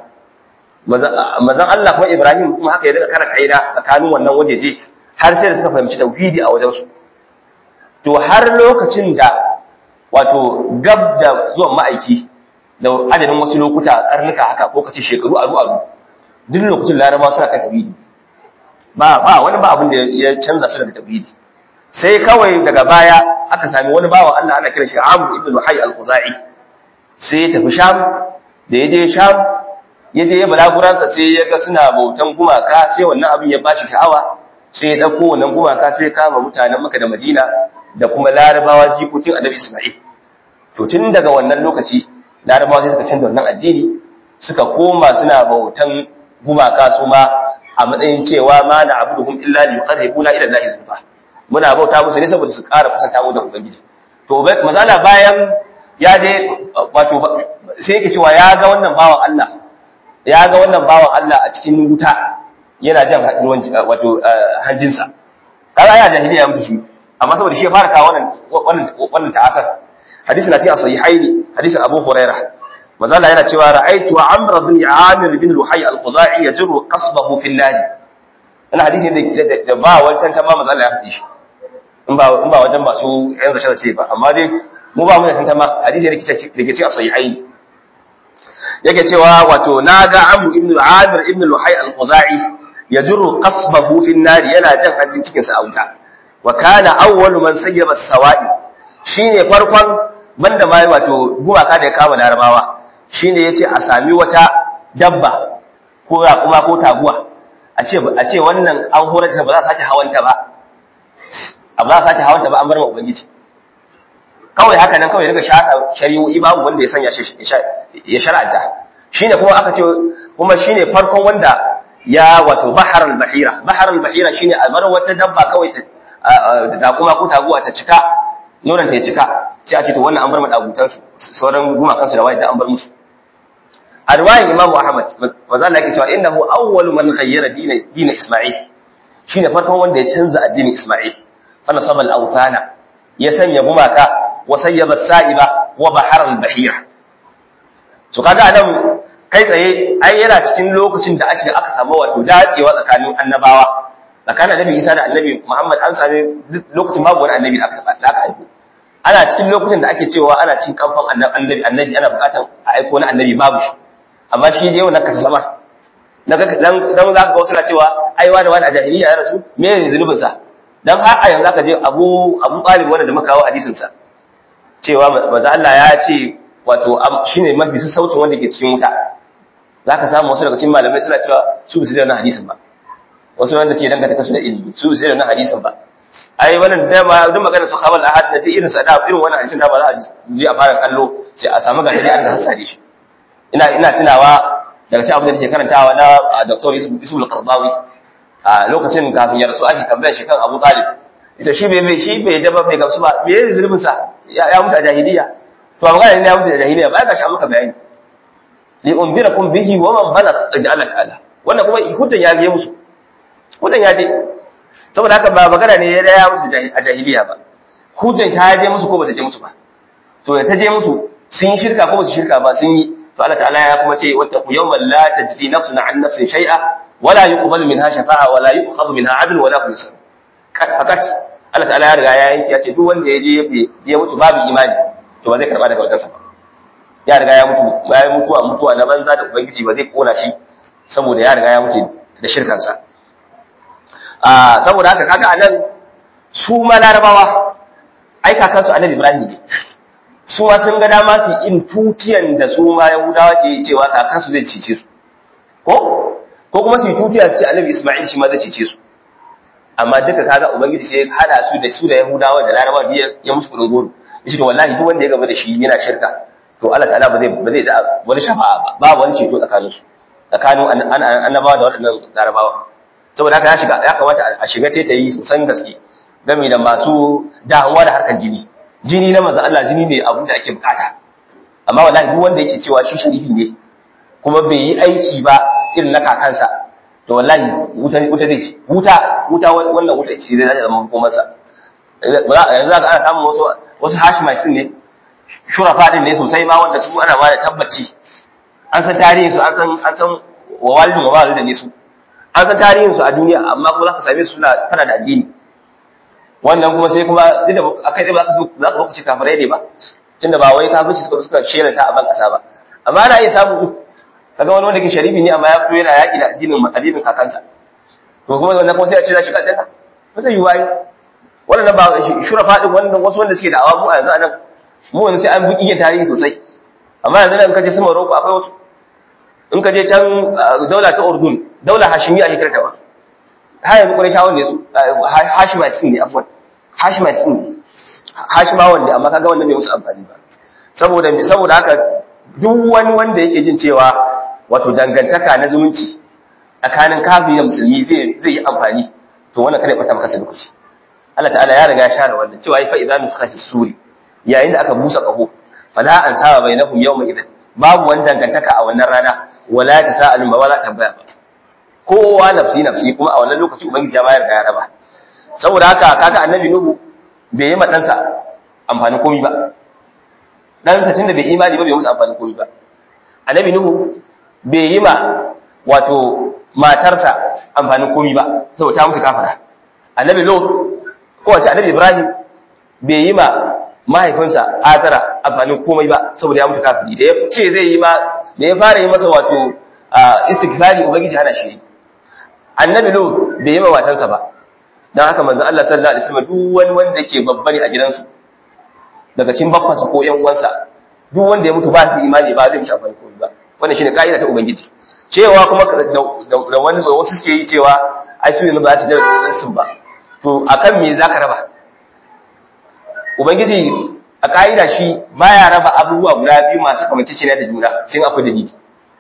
mazan Allah kuma Ibrahim kuma haka ya daga kara kaida tsakanin wannan wajeje har sai da suka fahimci tauhidi a wajensu to har lokacin da wato gab da zuwan ma'aiki da adadin wasu lokuta karnuka haka ko kace shekaru aru aru duk lokacin laraba suna kan tauhidi ba ba wani ba abin da ya canza su daga tauhidi sai kawai daga baya aka sami wani bawan Allah ana kira shi Amr ibn Hayy al-Khuzai sai ya tafi Sham da ya je Sham ya je ya balaguransa sai ya ga suna bautan gumaka sai wannan abin ya bashi sha'awa sai ya ɗauko wannan gumaka sai ya kama mutanen maka da madina da kuma larabawa jikokin annabi isma'il to tun daga wannan lokaci larabawa sai suka canza wannan addini suka koma suna bautan gumaka su ma a matsayin cewa ma na abuduhum illa li yuqarribuna ila Allah zulfa muna bauta musu ne saboda su ƙara kusanta mu da ubangiji to mazala bayan ya je wato sai yake cewa ya ga wannan bawan Allah ya ga wannan bawan Allah a cikin wuta yana jan ruwan wato hanjinsa kaga ya jahiliya mutu shi amma saboda shi ya fara kawo wannan wannan wannan ta'asar hadisi na cikin sahihaini hadisin Abu Hurairah mazala yana cewa ra'aytu Amr bin Amir bin Luhay al-Khuzai yajru qasbahu fi an-nar wannan hadisi ne da ba wani tantama mazala ya faɗi shi in ba in ba wajen masu yan zace zace ba amma dai mu ba mu da tantama hadisi ne da ke cikin sahihaini yake cewa wato naga Amr ibn Amir ibn Luhay al-Khuzai yajru qasbahu fi an-nar yana jan hajjin cikin sa a wuta wa kana awwalu man sayyaba as-sawa'i shine farkon banda mai wato gumaka da ya kama larabawa shine yace a sami wata dabba ko kuma ko taguwa a ce a ce wannan an horar ta ba za a sake hawanta ba a ba za a sake hawanta ba an bar ma ubangiji kawai haka nan kawai daga shata shari'o'i babu wanda ya sanya shi ya shar'anta shine kuma aka ce kuma shine farkon wanda ya wato bahar al-bahira bahar al-bahira shine a bar wata dabba kawai ta da kuma ko taguwa ta cika nonon ta ya cika sai a ce to wannan an bar madagutan su sauran gumakan su da wani da an bar musu a riwayan imamu ahmad maza Allah yake cewa innahu awwalu man ghayyara dina dina isma'il shine farkon wanda ya canza addinin isma'il fa nasaba al-awthana ya sanya gumaka wa sayyaba sa'iba wa bahar al-bahira to kaga anan kai tsaye ai yana cikin lokacin da ake aka samu wato dacewa tsakanin annabawa tsakanin annabi Isa da annabi Muhammad an sami lokacin babu wani annabi da aka aka aiko ana cikin lokacin da ake cewa ana cikin kamfan annabi annabi ana bukatan a aiko na annabi babu shi amma shi je wannan kasa sama dan dan za ka ga wasu na cewa ai wani wani a jahiliya ya rasu me ne zunubin sa dan har a yanzu ka je Abu Abu Talib wanda da muka kawo hadisin sa cewa manzo Allah ya ce wato shine mafi sassaucin wanda ke cikin wuta zaka samu wasu daga cikin malamai suna cewa su bisu da wannan hadisin ba wasu wanda suke dangata kasu da ilimi su sai da na hadisin ba ai wannan da ma duk magana su khabal ahad da irin sa da irin wannan hadisin da ba za a ji a fara kallo sai a samu ga dai an ga hasare shi ina ina tunawa daga cikin abin da nake karantawa na Dr. Yusuf al-Qardawi a lokacin kafin ya rasu ake tambayar shi kan Abu Talib ita shi bai shi bai da ba bai gamsu ba me yake zulubin sa ya mutu a jahiliya to a magana ne ya mutu a jahiliya ba ga shi an maka bayani li unzirakum bihi wa man balagha ajala ta'ala wannan kuma hujjan ya je musu hujjan ya je saboda haka ba magana ne ya ya musu a jahiliya ba hujjan ta je musu ko ba ta je musu ba to da ta je musu sun yi shirka ko ba su shirka ba sun yi to Allah ta'ala ya kuma ce wata ku yawman la tajzi nafsun an nafsin shay'a wala yuqbalu minha shafa'a wala yu'khadhu minha 'adl wala hum yusar fakat Allah ta'ala ya riga ya yanke ya ce duk wanda ya je ya mutu babu imani to ba zai karba daga wajensa ba ya riga ya mutu ya mutu a mutuwa na banza da ubangiji ba zai kona shi saboda ya riga ya mutu da shirkansa a saboda haka kaga anan su ma larabawa ai kakansu annabi ibrahim ne su ma sun ga dama su in tutiyan da su ma yahudawa ke cewa kakansu zai cece su ko ko kuma su yi tutiya su ce annabi isma'il shi ma zai cece su amma duka kaga ubangiji sai ya hada su da su da yahudawa da larabawa da ya musu kudin goro yace to wallahi duk wanda ya gaba da shi yana shirka to Allah ta'ala ba zai ba zai da wani shafa'a ba ba wani ceto tsakanin su tsakanin annabawa da waɗannan larabawa saboda haka ya shiga ya kamata a shiga ce ta yi sosan gaske game da masu damuwa da harkar jini jini na manzon Allah jini ne abin da ake bukata amma wallahi duk wanda yake cewa shi sharifi ne kuma bai yi aiki ba irin na kakansa to wallahi wuta wuta zai ce wuta wuta wannan wuta ce zai zama komarsa yanzu za ka ana samun wasu wasu hashimai ne shurafa din ne sosai ma wanda su ana ma da tabbaci an san tarihin su an san an san wa walidin wa walidin ne su an san tarihin su a duniya amma kuma za ka same su suna fara da addini wannan kuma sai kuma duk da akai dai ba za ka za ka ce kafirai ne ba tunda ba wai kafirci suka suka shela ta a ban kasa ba amma ana iya samu kaga wani wanda ke sharifi ne amma ya fito yana yaki da addinin addinin kakansa to kuma wannan kuma sai a ce za shi ka janna ba zai yi wayi wannan ba shurafa din wannan wasu wanda suke da awa mu a yanzu anan mu yanzu sai an bi iya tarihi sosai amma yanzu nan kaje su Morocco akwai wasu in ka je can daula ta Urdun daula Hashimiyya ake kirta ba har yanzu Qurayshawan ne su Hashimatin ne afwan Hashimatin ne Hashimawan ne amma kaga wannan bai musu amfani ba saboda saboda haka duk wani wanda yake jin cewa wato dangantaka na zumunci tsakanin kafiri da musulmi zai zai yi amfani to wannan kada ya bata maka lokaci Allah ta'ala ya riga ya share wannan cewa fa idza nufikha fi suri yayin da aka busa kaho fala an saba bainahum yawma idan babu wani dangantaka a wannan rana wala tasa'alu ma wala tambaya ba kowa nafsi nafsi kuma a wannan lokaci ubangiji ya bayar da ya raba saboda haka kaga annabi nuhu bai yi ma ɗansa amfani komi ba ɗansa tunda bai imani ba bai musu amfani komi ba annabi nuhu bai yi ma wato matarsa amfani komi ba saboda ta mutu kafara annabi lot ko wace annabi ibrahim bai yi ma mahaifinsa atara amfanin komai ba saboda ya mutu kafiri da ya ce zai yi ma da ya fara yi masa wato istighfari ubangiji hana shi annabi lut bai yi ma matarsa ba dan haka manzo Allah sallallahu alaihi wasallam duk wani wanda yake babba ne a gidansu daga cikin bakwansa ko ƴan uwansa duk wanda ya mutu ba da imani ba zai mishi amfani komai ba wannan shine kaida ta ubangiji cewa kuma da wani wasu suke yi cewa ai su yanzu ba su da sun ba to akan me zaka raba ubangiji a kaida shi baya raba abubuwa guda biyu masu kamanceceniya da juna sai akwai dalili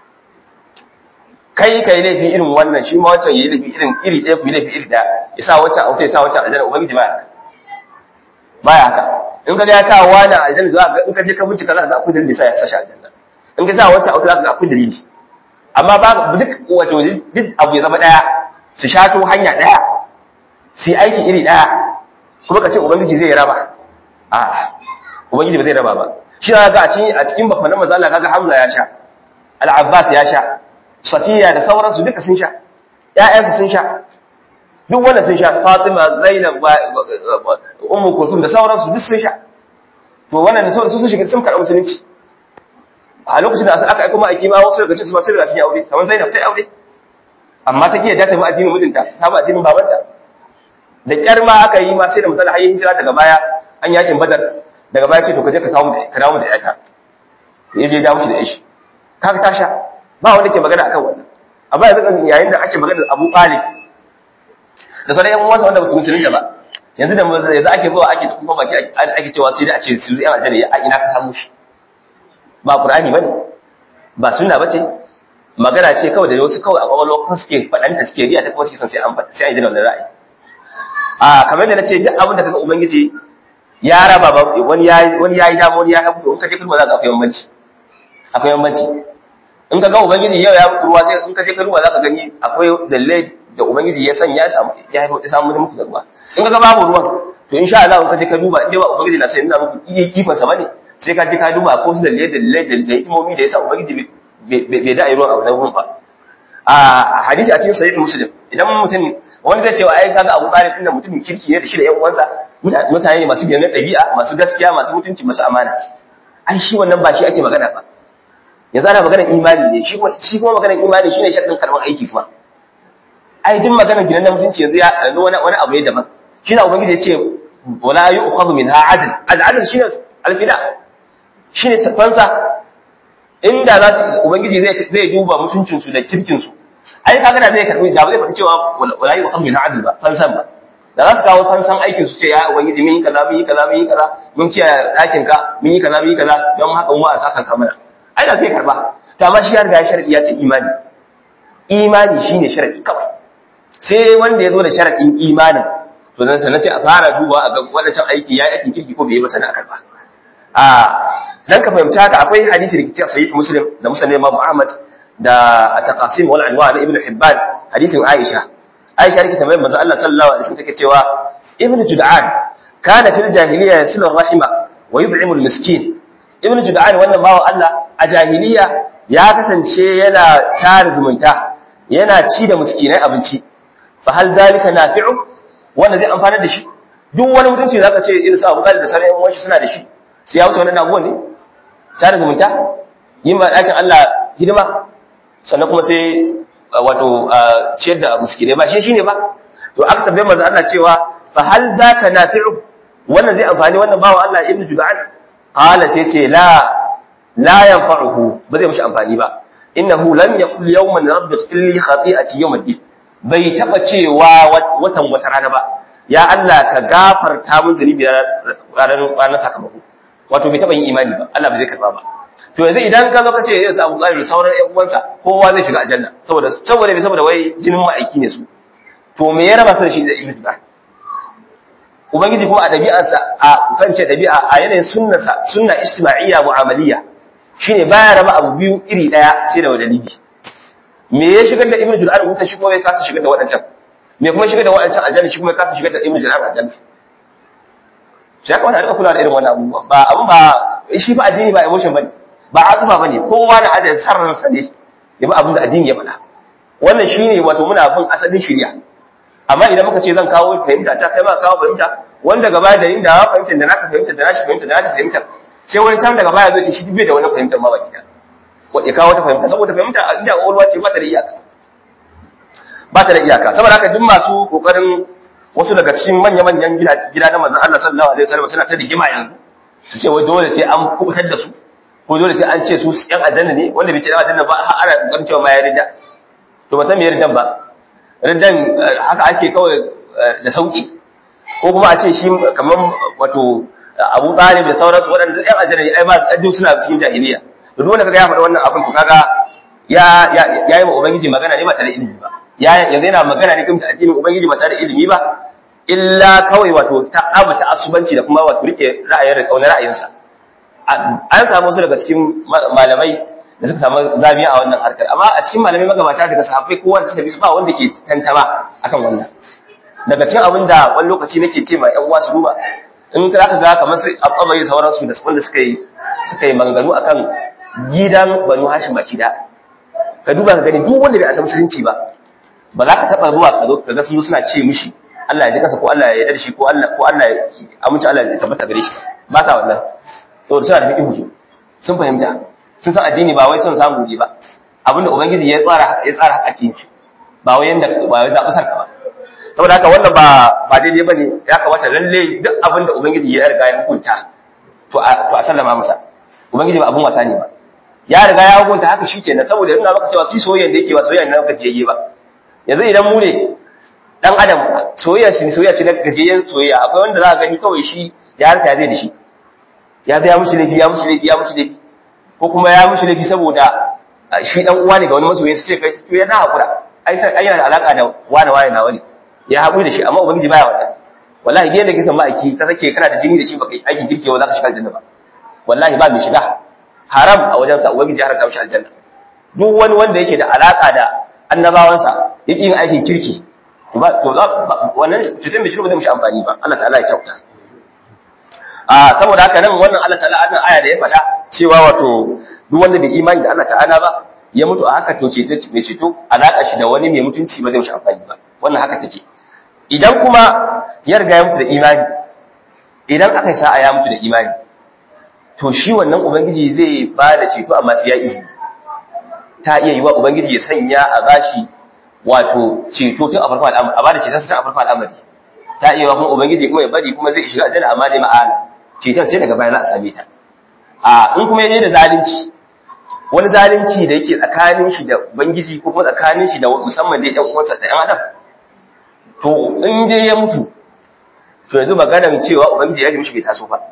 kai kai laifi irin wannan shi ma wancan yayi laifi irin iri ɗaya ku yi laifi iri ɗaya ya sa wancan auta ya sa wancan aljanna ubangiji baya haka baya haka in ka ga ya sa wani aljanna za ka in ka je ka bincika za ka ga akwai dalili sai ya sa shi aljanna in ka sa wancan auta za ka ga akwai dalili amma ba duk wato duk abu ya zama ɗaya su shato hanya ɗaya su yi aiki iri ɗaya kuma ka ce ubangiji zai raba a ubangiji ba zai raba ba shi ga a cikin a cikin bakwanan manzo Allah kaga Hamza ya sha Al-Abbas ya sha Safiya da sauransu duka sun sha ƴaƴansu sun sha duk wanda sun sha Fatima Zainab Ummu Kulthum da sauransu duk sun sha to wannan da sauransu sun shiga sun karɓi musulunci a lokacin da aka aika ma'aiki ma wasu daga cikin su ba sai da sun yi aure kamar Zainab ta yi aure amma ta kiyar ta bi addinin mijinta ta bi addinin babanta da kyar ma aka yi ma sai da misali har hijira daga baya an yakin badar daga baya ce to ka je ka kawo ka dawo da yata ya je dawo shi da ishi kaga ta sha ba wanda ke magana akan wannan amma yanzu yayin da ake magana da Abu Talib da sauran yan uwansa wanda ba su musulunta ba yanzu da yanzu ake zuwa ake kuma baki ake cewa sai da a ce su yan aljanna a ina ka samu shi ba Qur'ani bane ba sunna bace magana ce kawai da wasu kawai a kwakwalwa kuma suke faɗanta suke riya ta kuma suke son sai an faɗa sai an yi da wannan ra'ayi a kamar da nace duk abin da kaga ubangiji ya raba ba wani yayi wani yayi dama wani ya habu in ka je kalma za ka akwai bambanci akwai bambanci in ka ga ubangiji yau ya muku ruwa sai in ka je kalma za ka gani akwai dalilai da ubangiji ya sanya ya samu ya haifa samu muku da ruwa in ka ga babu ruwan to insha Allah in ka je ka duba in dai ba ubangiji na sai ina muku iya kifan sa bane sai ka je ka duba ko su dalilai dalilai da hikimomi da yasa ubangiji bai da ruwan a wannan ruwan ba a hadisi a cikin sahih muslim idan mutum wani zai cewa ai kaga Abu Talib din mutumin kirki ne da shi da ƴan uwansa mutane ne masu biyan ɗabi'a masu gaskiya masu mutunci masu amana ai shi wannan ba shi ake magana ba yanzu ana maganar imani ne shi kuma shi kuma maganar imani shine sharadin karban aiki kuma ai duk maganar gidan na mutunci yanzu ya yanzu wani wani abu ne daban shi na ubangiji ya ce wala yu'khadhu minha adl al-adl shine al-fida shine fansa inda za su ubangiji zai zai duba mutuncin su da kirkin su ai kaga da zai karbi da ba zai faɗi cewa wala yu'khadhu minha adl ba fansan ba da za su kawo fansan aikin su ce ya ubangiji mun yi kaza mun yi kaza mun yi kaza mun kiyaye ɗakin ka mun yi kaza mun yi kaza don haka mu a saka ka mana ai da zai karba to amma shi ya riga ya sharadi ya ce imani imani shine sharadi kawai sai wanda ya zo da sharadin imanin to dan sanan sai a fara duba a ga wadannan aiki yayi aikin kirki ko bai yi ba sana karba a dan ka fahimci haka akwai hadisi da kici sahih muslim da muslim imam ahmad da at-taqasim wal anwa na ibn hibban hadisin aisha aisha take tambayar manzo Allah sallallahu alaihi wasallam take cewa ibn jud'an kana fil jahiliya yasilu rahima wa yud'imu al-miskin ibn jud'an wannan bawan Allah a jahiliya ya kasance yana tare zumunta yana ci da miskinai abinci fa hal dalika nafi'u wanda zai amfana da shi duk wani mutunci zaka ce irin su Abu Talib da sauran yan shi suna da shi sai ya wuce wannan abubuwan ne tare zumunta yin ma dakin Allah hidima sannan kuma sai wato ciyar da miskinai ba shi shine ba to aka tambaye manzo Allah cewa fa hal daka nafi'u wannan zai amfani wannan bawa Allah ibnu Jud'an qala sai ce la la yanfa'uhu ba zai mishi amfani ba innahu lam yaqul yawman rabbi ighfir li khati'ati yawm ad-din bai taba cewa watan wata rana ba ya Allah ka gafarta min zunubi ranar ranar sakamako wato bai taba yin imani ba Allah bai zai karba ba to to yanzu idan ka zo ka ce yanzu Abu Talib da sauran ƴan uwansa kowa zai shiga aljanna saboda saboda ne saboda wai jinin ma'aiki ne su to me ya raba su da shi da Ibn Jubair ubangiji kuma a dabi'arsa a kan ce dabi'a a yanayin sunnasa sunna ijtima'iyya mu'amaliyya shine baya raba abu biyu iri daya sai da dalili me ya shigar da Ibn Jubair wuta shi kuma ya kasa shigar da waɗancan me kuma shigar da waɗancan aljanna shi kuma ya kasa shigar da Ibn Jubair aljanna shi ya kamata a rika kula da irin wannan abubuwa ba abun ba shi fa addini ba emotion bane ba azufa bane kowa na ajin sarransa ne ya bi abin da addini ya faɗa wannan shine wato muna bin asalin shari'a amma idan muka ce zan kawo fahimta ta kai ma kawo fahimta wanda gaba da inda ya fahimta da naka fahimta da nashi fahimta da naka fahimta sai wani can daga baya zai ce shi bai da wani fahimta ma baki da ya kawo wata fahimta saboda fahimta a inda ƙwaƙwalwa ce ba ta da iyaka ba ta da iyaka saboda haka duk masu kokarin wasu daga cikin manya-manyan gida na manzon Allah sallallahu alaihi wasallam suna ta rigima yanzu su ce wai dole sai an kubutar da su ko dole sai an ce su yan aljanna ne wanda bai ce yan aljanna ba har ana kokarin cewa ma ya rida to ba san me riddan ba riddan haka ake kawai da sauki ko kuma a ce shi kamar wato Abu Talib da sauransu waɗanda yan aljanna ne ai ba duk suna cikin jahiliya to duk wanda kaga ya faɗa wannan abin to kaga ya ya yi ma ubangiji magana ne ba tare da ilimi ba ya yanzu yana magana ne kuma addinin ubangiji ba tare da ilimi ba illa kawai wato ta abu ta asubanci da kuma wato rike ra'ayin da kaunar ra'ayinsa an samu wasu daga cikin malamai da suka samu zamiya a wannan harkar amma a cikin malamai magabata daga sahabbai kowa da suka bi su ba wanda ke tantama akan wannan daga cikin abin da wani lokaci nake ce ma ƴan uwa su duba in ka ga kamar su abamai sauransu da wanda suka yi suka yi maganganu akan gidan banu hashim baki da ka duba ka gani duk wanda bai a san musulunci ba ba za ka taba zuwa ka zo ka ga sun suna ce mishi Allah ya ji kasa ko Allah ya yarda da shi ko Allah ko Allah ya amince Allah ya tabbata gare shi ba sa wannan to suna da fiqhu su sun fahimta sun san addini ba wai son samu ne ba abinda ubangiji ya tsara ya tsara haka cikin shi ba wai yanda ba wai zaɓi sarka ba saboda haka wannan ba ba daidai bane ya kamata lalle duk abinda ubangiji ya riga ya hukunta to a to a sallama masa ubangiji ba abun wasa ne ba ya riga ya hukunta haka shikenan saboda yana maka cewa su soyayya da yake ba soyayya na gajiyayye ba yanzu idan mu ne dan adam soyayya shi soyayya ce na gajiyayyen soyayya akwai wanda za ka gani kawai shi ya harka ya zai da shi ya biya mushi laifi ya mushi laifi ya mushi laifi ko kuma ya mushi laifi saboda shi dan uwa ne ga wani masoyi sai kai to yana hakura ai sai ai yana da alaka da wani wani na wani ya haƙuri da shi amma ubangiji baya wannan wallahi gidan da kisan ma'aiki ka sake kana da jini da shi baka yi aikin kirki ba za ka shiga aljanna ba wallahi ba mai shiga haram a wajensa ubangiji ya haramta mishi aljanna duk wani wanda yake da alaka da annabawansa yake yin aikin kirki ba to wannan cutar mai shiru ba zai mishi amfani ba Allah ta'ala ya kyauta a saboda haka nan wannan Allah ta'ala annan aya da ya faɗa cewa wato duk wanda bai imani da Allah ta'ala ba ya mutu a haka to ceto mai ceto alaka shi da wani mai mutunci ba zai mishi amfani ba wannan haka take idan kuma ya riga ya mutu da imani idan aka yi sa'a ya mutu da imani to shi wannan ubangiji zai ba da ceto amma sai ya izini ta iya yi wa ubangiji ya sanya a bashi wato ceto tun a farko al'amari a ba da ceton tun a farko al'amari ta iya wa kuma ubangiji kuma ya bari kuma zai shiga aljanna amma dai ma'ana ceton sai daga baya za a same ta a in kuma yaje da zalunci wani zalunci da yake tsakanin shi da ubangiji ko kuma tsakanin shi da musamman dai ɗan uwansa da ɗan adam to in dai ya mutu to yanzu maganar cewa ubangiji ya ji mishi bai taso ba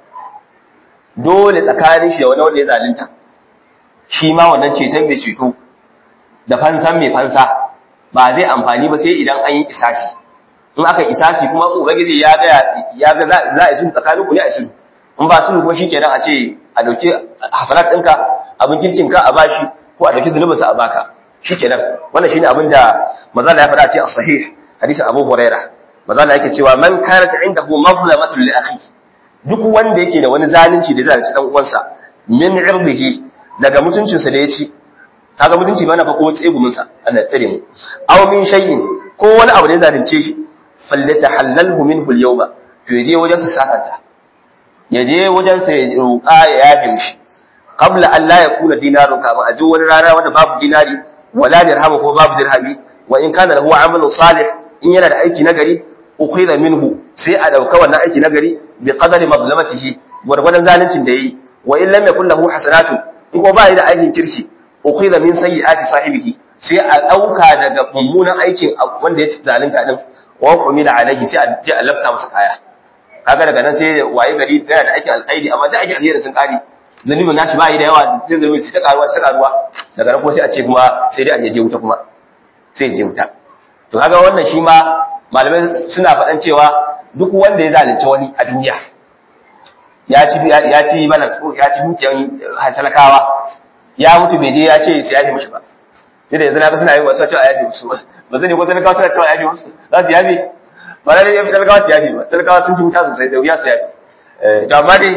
dole tsakanin shi da wani wanda ya zalunta shi ma wannan ceton mai ceto da fansan mai fansa ba zai amfani ba sai idan an yi kisasi in aka kisasi kuma ubangiji ya ga ya ga za a yi sulhu tsakanin ku ne a sulhu in ba sulhu kuma shikenan a ce a dauke hasanat ɗinka abin kirkin ka a bashi ko a dauki zunubinsa a baka shikenan wannan shine abin da manzo ya faɗa a cikin sahih hadisin Abu Hurairah manzo yake cewa man kanat indahu mazlamatun li akhihi duk wanda yake da wani zalunci da zalunci dan uwansa min irdihi daga mutuncinsa da ya ci kaga mutunci ba na fa ko tsegumin sa Allah tsare mu aw min shay'in ko wani abu da ya zalunce shi falyatahallalhu minhu al-yawma to yaje wajen sa sakanta yaje wajen sa ya roƙa ya yafe mishi qabla an la yakuna dinarun kama aje wani rana wanda babu dinari wala dirham ko babu dirhami wa in kana lahu amalun salih in yana da aiki nagari ukhidha minhu sai a dauka wannan aiki nagari bi qadari mazlamatihi gurgurdan zaluncin da yayi wa in lam yakul lahu hasanatu in ko bai da aikin kirki ukhidha min sayyiati sahibihi sai a dauka daga mummunan aikin wanda ya zalunta din wa qumila alaihi sai a ji a lafta masa kaya kaga daga nan sai waye gari yana da aikin alkhairi amma da aikin alheri sun kare zunubin nashi ba yi da yawa sai zunubi sai ta karuwa sai karuwa daga nan kuma sai a ce kuma sai dai a je wuta kuma sai je wuta to kaga wannan shi ma malamai suna faɗan cewa duk wanda ya zalunci wani a duniya ya ci ya ci mana ya ci dukiyan hasalakawa ya mutu bai je ya ce sai ya yi mishi ba yadda yanzu na ga suna yi wasu cewa yafi musu ba zai ne ko talakawa suna cewa yafi musu za su yafi ba na yafi talakawa su yafi ba talakawa sun ci wuta sosai da wuya su yafi to amma dai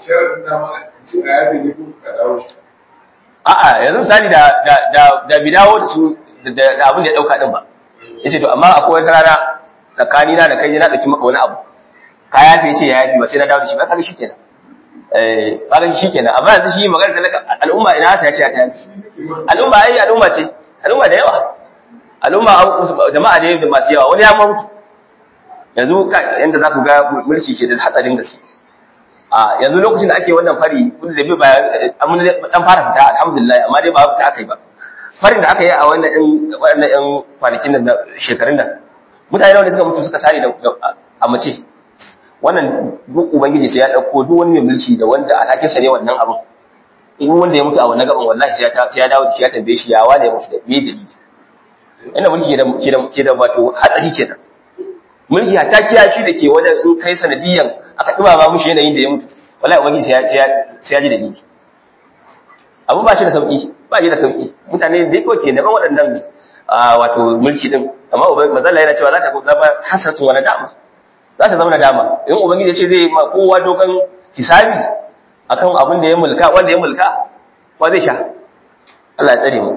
a'a yanzu misali da da da da bidawo da su da abin da ya dauka din ba yace to amma akwai wata rana tsakani na da kai na dauki maka wani abu ka yafi yace ya yafi ba sai na dawo da shi ba kaga shikenan eh kaga shikenan amma yanzu shi magana talaka al'umma ina ta yace ta yafi al'umma ai al'umma ce al'umma da yawa al'umma jama'a ne da masu yawa wani ya mutu yanzu yanda za ku ga mulki ke da hatsarin gaske a yanzu lokacin da ake wannan fari wanda da bai bayan amma dan fara fita alhamdulillah amma dai ba fita aka yi ba farin da aka yi a wannan ɗin waɗannan ɗan kwanakin nan shekarun nan mutane wanda suka mutu suka sare da a mace wannan duk ubangiji sai ya ɗauko duk wani mai mulki da wanda alhakinsa ne wannan abin in wanda ya mutu a wannan gaban wallahi sai ya dawo da shi ya tambaye shi ya wane ya mutu da me dalili inda mulki ke da ke da wato hatsari kenan mulki hatta kiyashi da ke wajen in kai sanadiyan aka dumama mushi yanayin da ya mutu wallahi ubangiji sai ya sai ya ji da ni abu ba shi da sauki ba shi da sauki mutane da yake ke neman waɗannan wato mulki din amma ubangiji mazalla yana cewa za ta zama hasatun wani dama za ta zama na dama in ubangiji ya ce zai ma kowa dokan hisabi akan abin da ya mulka wanda ya mulka ba zai sha Allah ya tsare mu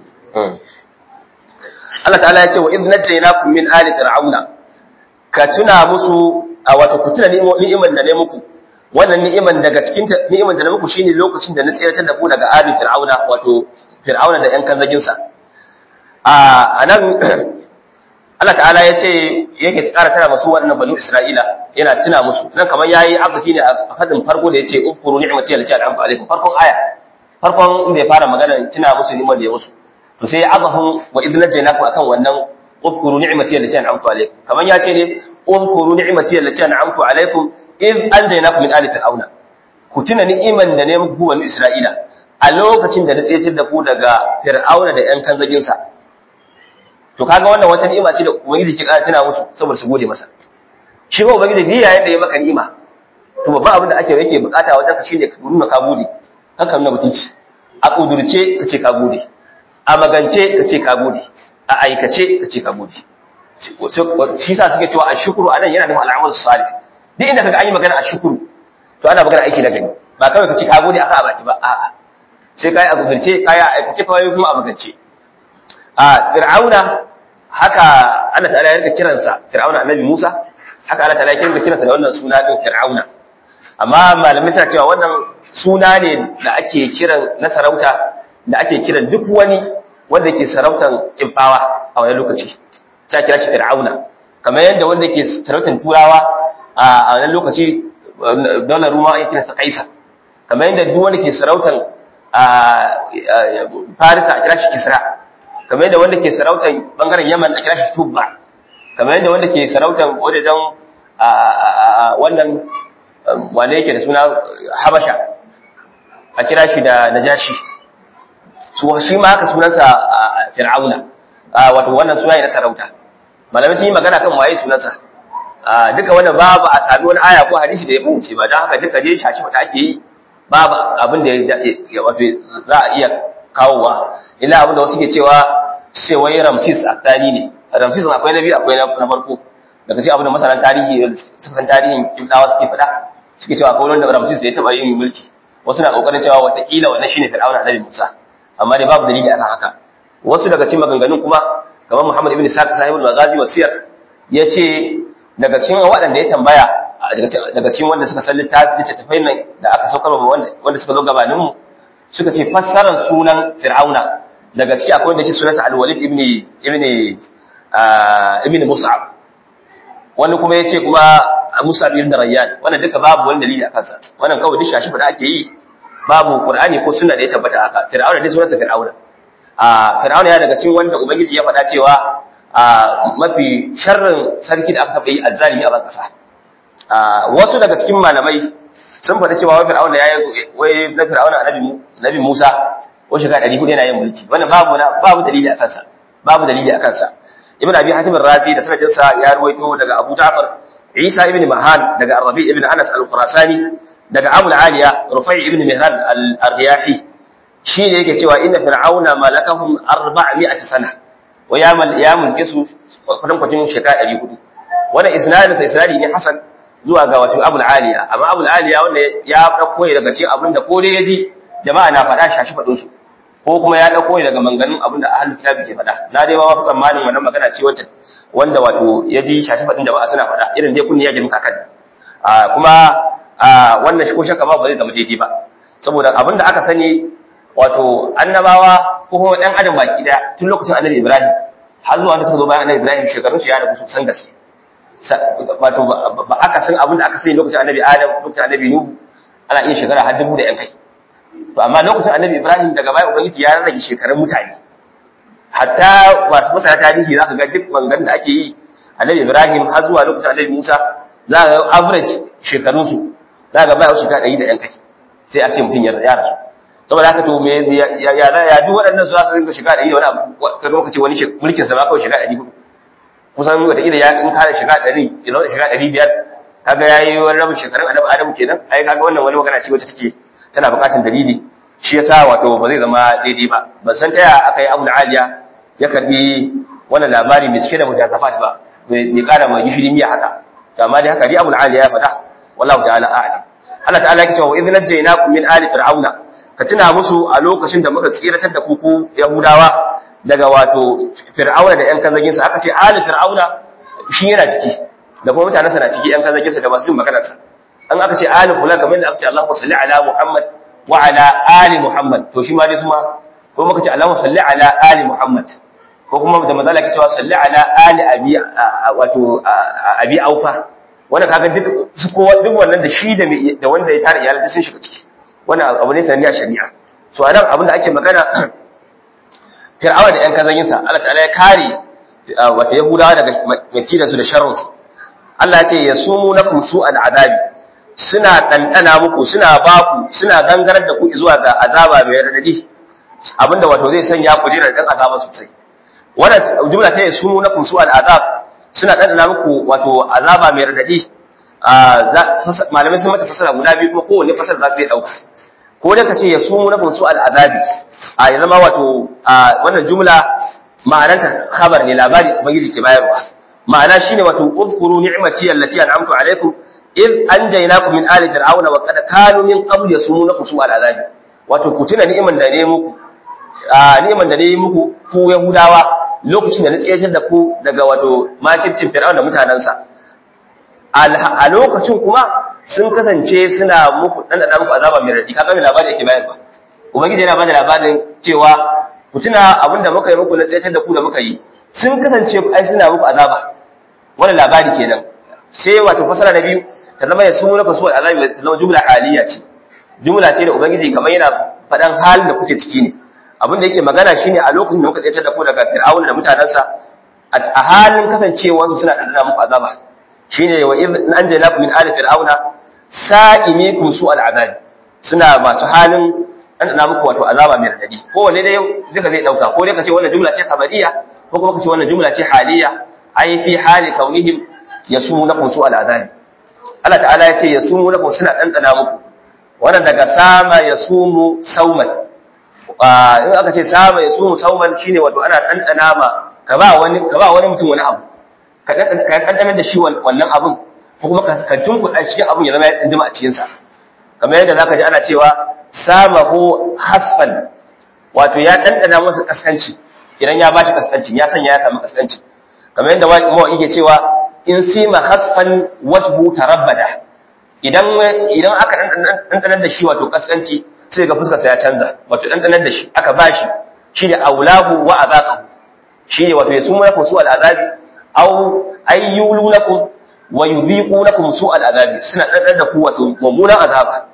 Allah ta'ala ya ce wa idh najaynakum min ali fir'auna ka tuna musu a wato ku tuna ni'iman da ne muku wannan ni'iman daga cikin ni'iman da na muku shine lokacin da na tsiratar da ku daga ali fir'auna wato fir'auna da yan kanzagin sa a anan Allah ta'ala ya ce yake tsara tana masu wannan banu Isra'ila yana tuna musu nan kamar yayi arziki ne a fadin farko da yace ufkuru ni'mati allati an'amtu alaikum farkon aya farkon inda ya fara magana tuna musu ni'mar da ya musu to sai azahum wa idh najaynakum akan wannan ufkuru ni'mati allati an'amtu alaikum kamar ya ce ne ufkuru ni'mati allati an'amtu alaikum idh anjaynakum min ali fir'auna ku tuna ni'iman da ne muku banu Isra'ila a lokacin da na tsaye da ku daga fir'auna da yan kanzagin sa to kaga wannan wata ni'ima ce da ubangiji ke kara tana musu saboda su gode masa shi ba ubangiji ni yayin da ya maka ni'ima to babban abin da ake yake bukata wajen ka shine ka nuna ka gode haka nuna mutunci a kudurce ka ce ka gode a magance ka ce ka gode a aikace ka ce ka gode shi sa suke cewa ashkuru anan yana nufin al'amal salih duk inda kaga an yi magana ashkuru to ana magana aiki na gani ba kawai ka ce ka gode aka abaki ba a'a sai kai a kudurce kai a aikace kawai kuma a magance a fir'auna haka Allah ta'ala ya rika kiransa fir'auna annabi Musa haka Allah ta'ala ya rika kiransa da wannan suna din fir'auna amma malamai suna cewa wannan suna ne da ake kiran na sarauta da ake kiran duk wani wanda ke sarautan kimfawa a wani lokaci sai kira shi fir'auna kamar yadda wanda ke sarautan turawa a wani lokaci daular ruma ya kira sa kaisa kamar yadda duk wanda ke sarautan farisa a kira shi kisra kamar yadda wanda ke sarautar bangaren yaman a kira shi tubba kamar yadda wanda ke sarautar wajajen wannan wane yake da suna habasha a kira shi da najashi su shi ma haka sunansa fir'auna wato wannan suna na sarauta malamai sun yi magana kan waye sunansa duka wannan babu a sami wani aya ko hadisi da ya fahimci ba don haka duka je shashi wata ake yi babu abin da wato za a iya kawowa illa abin da wasu ke cewa cewa ramsis a tarihi ne ramsis akwai na biyu akwai na farko daga cikin abin da masanan tarihi suka san tarihin kimdawa suke faɗa suke cewa akwai wanda ramsis da ya taɓa yin mulki wasu na ƙoƙarin cewa watakila wannan shine fir'auna annabi musa amma dai babu dalili akan haka wasu daga cikin maganganun kuma kamar muhammad ibn sa'id sahibul maghazi wa siyar yace daga cikin waɗanda ya tambaya daga cikin wanda suka san littafin nan da aka saukar wanda suka zo gabaninmu suka ce fassarar sunan fir'auna daga ciki akwai wanda shi sunansa al-walid ibn ibn ibn mus'ab wani kuma yace kuma mus'ab ibn rayyan wannan duka babu wani dalili akan sa wannan kawai duk shashi da ake yi babu qur'ani ko sunna da ya tabbata haka fir'auna dai sunansa fir'auna a fir'auna ya daga cikin wanda ubangiji ya faɗa cewa a mafi sharrin sarki da aka taɓa yi azzalimi a ban ƙasa wasu daga cikin malamai sun faɗi cewa wai fir'auna yayi wai na fir'auna annabi nabi Musa ko shekara 400 yana yin mulki wannan babu babu dalili a kansa babu dalili a kansa ibn abi hatim ar-razi da sanadin sa ya ruwaito daga abu ja'far isa ibn mahan daga arabi ibn anas al-khurasani daga abu al-aliya rufai ibn mihran al-riyahi shi ne yake cewa inna fir'auna malakahum 400 sana wa ya mal ya mulke su kudin kwacin shekara 400 wannan isnadin sa isnadi ne hasan zuwa ga wato abu al-aliya amma abu al-aliya wanda ya dauko daga cikin abinda ko dai yaji jama'a na faɗa shashi faɗin su ko kuma ya dauko daga manganun abinda ahlul kitabi ke faɗa na dai ba wa tsammanin wannan magana ce wacce wanda wato ya ji shashi faɗin jama'a suna faɗa irin dai kunni ya ji muka kan kuma wannan shi ko shakka ba ba zai zama daidai ba saboda abinda aka sani wato annabawa ko kuma ɗan adam baki ɗaya tun lokacin annabi ibrahim har zuwa wanda suka zo bayan annabi ibrahim shekarun su ya rabu sosan gaske wato ba aka san abinda aka sani lokacin annabi adam lokacin annabi nuhu ana iya shekara har dubu da yan kai to amma lokacin annabi ibrahim daga baya ubangiji ya rage shekarun mutane hatta masu masana tarihi za ka ga duk bangan da ake yi annabi ibrahim har zuwa lokacin annabi musa za ka ga average shekarunsu za ka baya shekara ɗari da yan kai sai a ce mutum ya rasu saboda haka to me ya ya ya duk waɗannan su za su rinka shiga ɗari da wani abu ka lokaci wani mulkin sa ma kawai shiga ɗari hudu kusan wata ila ya in kare shiga ɗari ya zauna shiga ɗari biyar kaga ya yi wani rabin shekarun annabi adamu kenan ai kaga wannan wani magana ce wacce take tana buƙatar dalili shi yasa wato ba zai zama daidai ba ban san taya aka yi abu aliya ya karbi wannan labari mai cike da mujazafat ba mai kara mai gishiri miya haka to amma dai haka dai abu aliya ya faɗa wallahu ta'ala a'lam Allah ta'ala yake cewa wa idh najaynakum min ali fir'auna ka tuna musu a lokacin da muka tsiratar da ku ku yahudawa daga wato fir'auna da yan kazagin sa aka ce ali fir'auna shi yana ciki da kuma mutanensa na ciki yan kazagin sa da masu magana sa an aka ce ali fulan kamar da aka ce Allahumma salli ala Muhammad wa ala ali Muhammad to shi ma dai suma ko muka ce Allahumma salli ala ali Muhammad ko kuma da manzo Allah ke cewa salli ala ali abi wato abi aufa wannan kaga duk su ko duk wannan da shi da da wanda ya tare iyalai sun shiga ciki wannan abu ne sanadiya shari'a so anan abin da ake magana fir'awa da yan kazanyin sa Allah ta'ala ya kare wato yahudawa daga makidan su da sharrin su Allah ya ce yasumunakum su'al adabi suna ɗanɗana muku suna baku suna gangarar da ku zuwa ga azaba mai radadi abinda wato zai sanya ku jira dan azaba sosai wannan jumla ta yasu na kum su al'azab suna ɗanɗana muku wato azaba mai radadi malamai sun mata fasara guda biyu kuma kowanne fasara za su yi ɗauka ko da ka ce yasu na kum su al'azabi a ya zama wato wannan jumla ma'ananta khabar ne labari ubangiji ke bayarwa ma'ana shine wato uzkuru ni'mati allati an'amtu alaikum in anjaynakum min ali fir'auna wa qad kanu min qabl yasumunakum su al'azabi wato ku tuna ni'iman da ne muku a ni'iman da ne muku ku yahudawa lokacin da na tsayar da ku daga wato makircin fir'auna da mutanansa a lokacin kuma sun kasance suna muku dan da muku azaba mai radi kaga mai labari yake bayarwa ubangiji yana bada labarin cewa ku tuna abinda muka yi muku na tsayar da ku da muka yi sun kasance ai suna muku azaba wannan labari kenan sai wato fasara na biyu ta zama ya sumu naka suwal azabi ta zama jumla haliya ce jumla ce da ubangiji kamar yana faɗan halin da kuke ciki ne abin da yake magana shine a lokacin da muka tsaye da ku daga fir'auna da mutanansa a halin kasancewar su suna dandana muku azaba shine wa idh anjaynakum min ali fir'auna sa'imikum su'al azabi suna masu halin dandana muku wato azaba mai radadi ko wanne dai duka zai dauka ko dai kace wannan jumla ce khabariya ko kuma kace wannan jumla ce haliya ai fi hali kaunihim yasumunakum su'al azabi Allah ta'ala ya ce ya sumu na suna ɗanɗana muku wannan daga sama ya sumu sauman in aka ce sama ya sumu sauman shine wato ana ɗanɗana ma ka ba wani ka ba wani mutum wani abu ka ɗanɗana da shi wannan abun ko kuma ka tunkuɗa cikin abun ya zama ya tsindima a cikinsa kamar yadda zaka ji ana cewa sama ko hasfan wato ya ɗanɗana masa kaskanci idan ya bashi kaskancin ya sanya ya samu kaskancin kamar yadda mawaƙi ke cewa in sima hasfan wajhu tarabbada idan idan aka dandanar da shi wato kaskanci sai ga fuskar sa ya canza wato dandanar da shi aka bashi shine aulahu wa azaqahu shine wato yasumu lakum su al'azabi aw ayyulu lakum wa yudhiqu lakum su al'azabi suna dandanar da ku wato mummunan azaba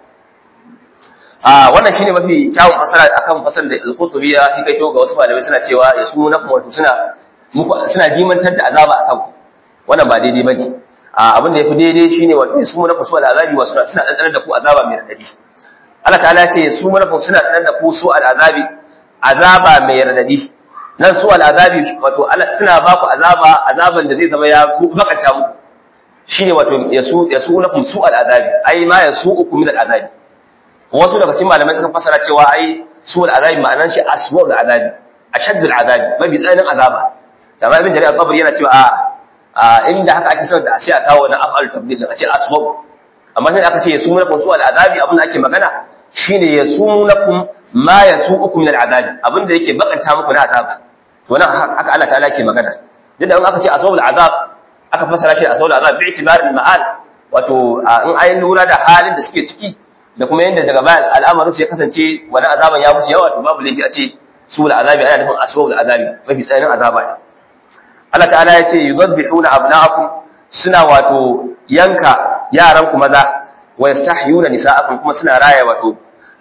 a wannan shine mafi kyawun fasara akan fasar da al-qutubi ya hikaito ga wasu malamai suna cewa yasumu lakum wato suna suna jimantar da azaba akan ku wannan ba daidai bane abin da yafi daidai shine wato su mana su al'azabi wa suna suna dandanar da ku azaba mai radadi Allah ta'ala ya ce su mana suna dandanar da ku su al'azabi azaba mai radadi nan su al'azabi wato Allah suna ba ku azaba azaban da zai zama ya bakanta muku shine wato yasu yasu lakum su al'azabi ai ma yasu ukum min al'azabi wasu daga cikin malamai suka fasara cewa ai su al'azabi ma'anar shi aswa al'azabi ashadd al'azabi mabi tsananin azaba da ibn jarir al-qabri yana cewa a inda haka ake son da sai a kawo na af'al tabdil a ce aswa amma sai aka ce yasu lakum su al'azabi abin da ake magana shine yasu lakum ma yasu'ukum min al'azabi abin da yake bakanta muku na azaba to nan haka Allah ta'ala ke magana duk da in aka ce asawul azab aka fasara shi da asawul azab bi itibarin ma'al wato in ayi lura da halin da suke ciki da kuma yanda daga bayan al'amarin su ya kasance wani azaban ya musu yawa to babu laifi a ce sul azabi ana nufin asawul azabi mafi tsananin azaba ne Allah ta'ala ya ce yudabbihuna abna'akum suna wato yanka yaran ku maza wa yastahyuna nisa'akum kuma suna raya wato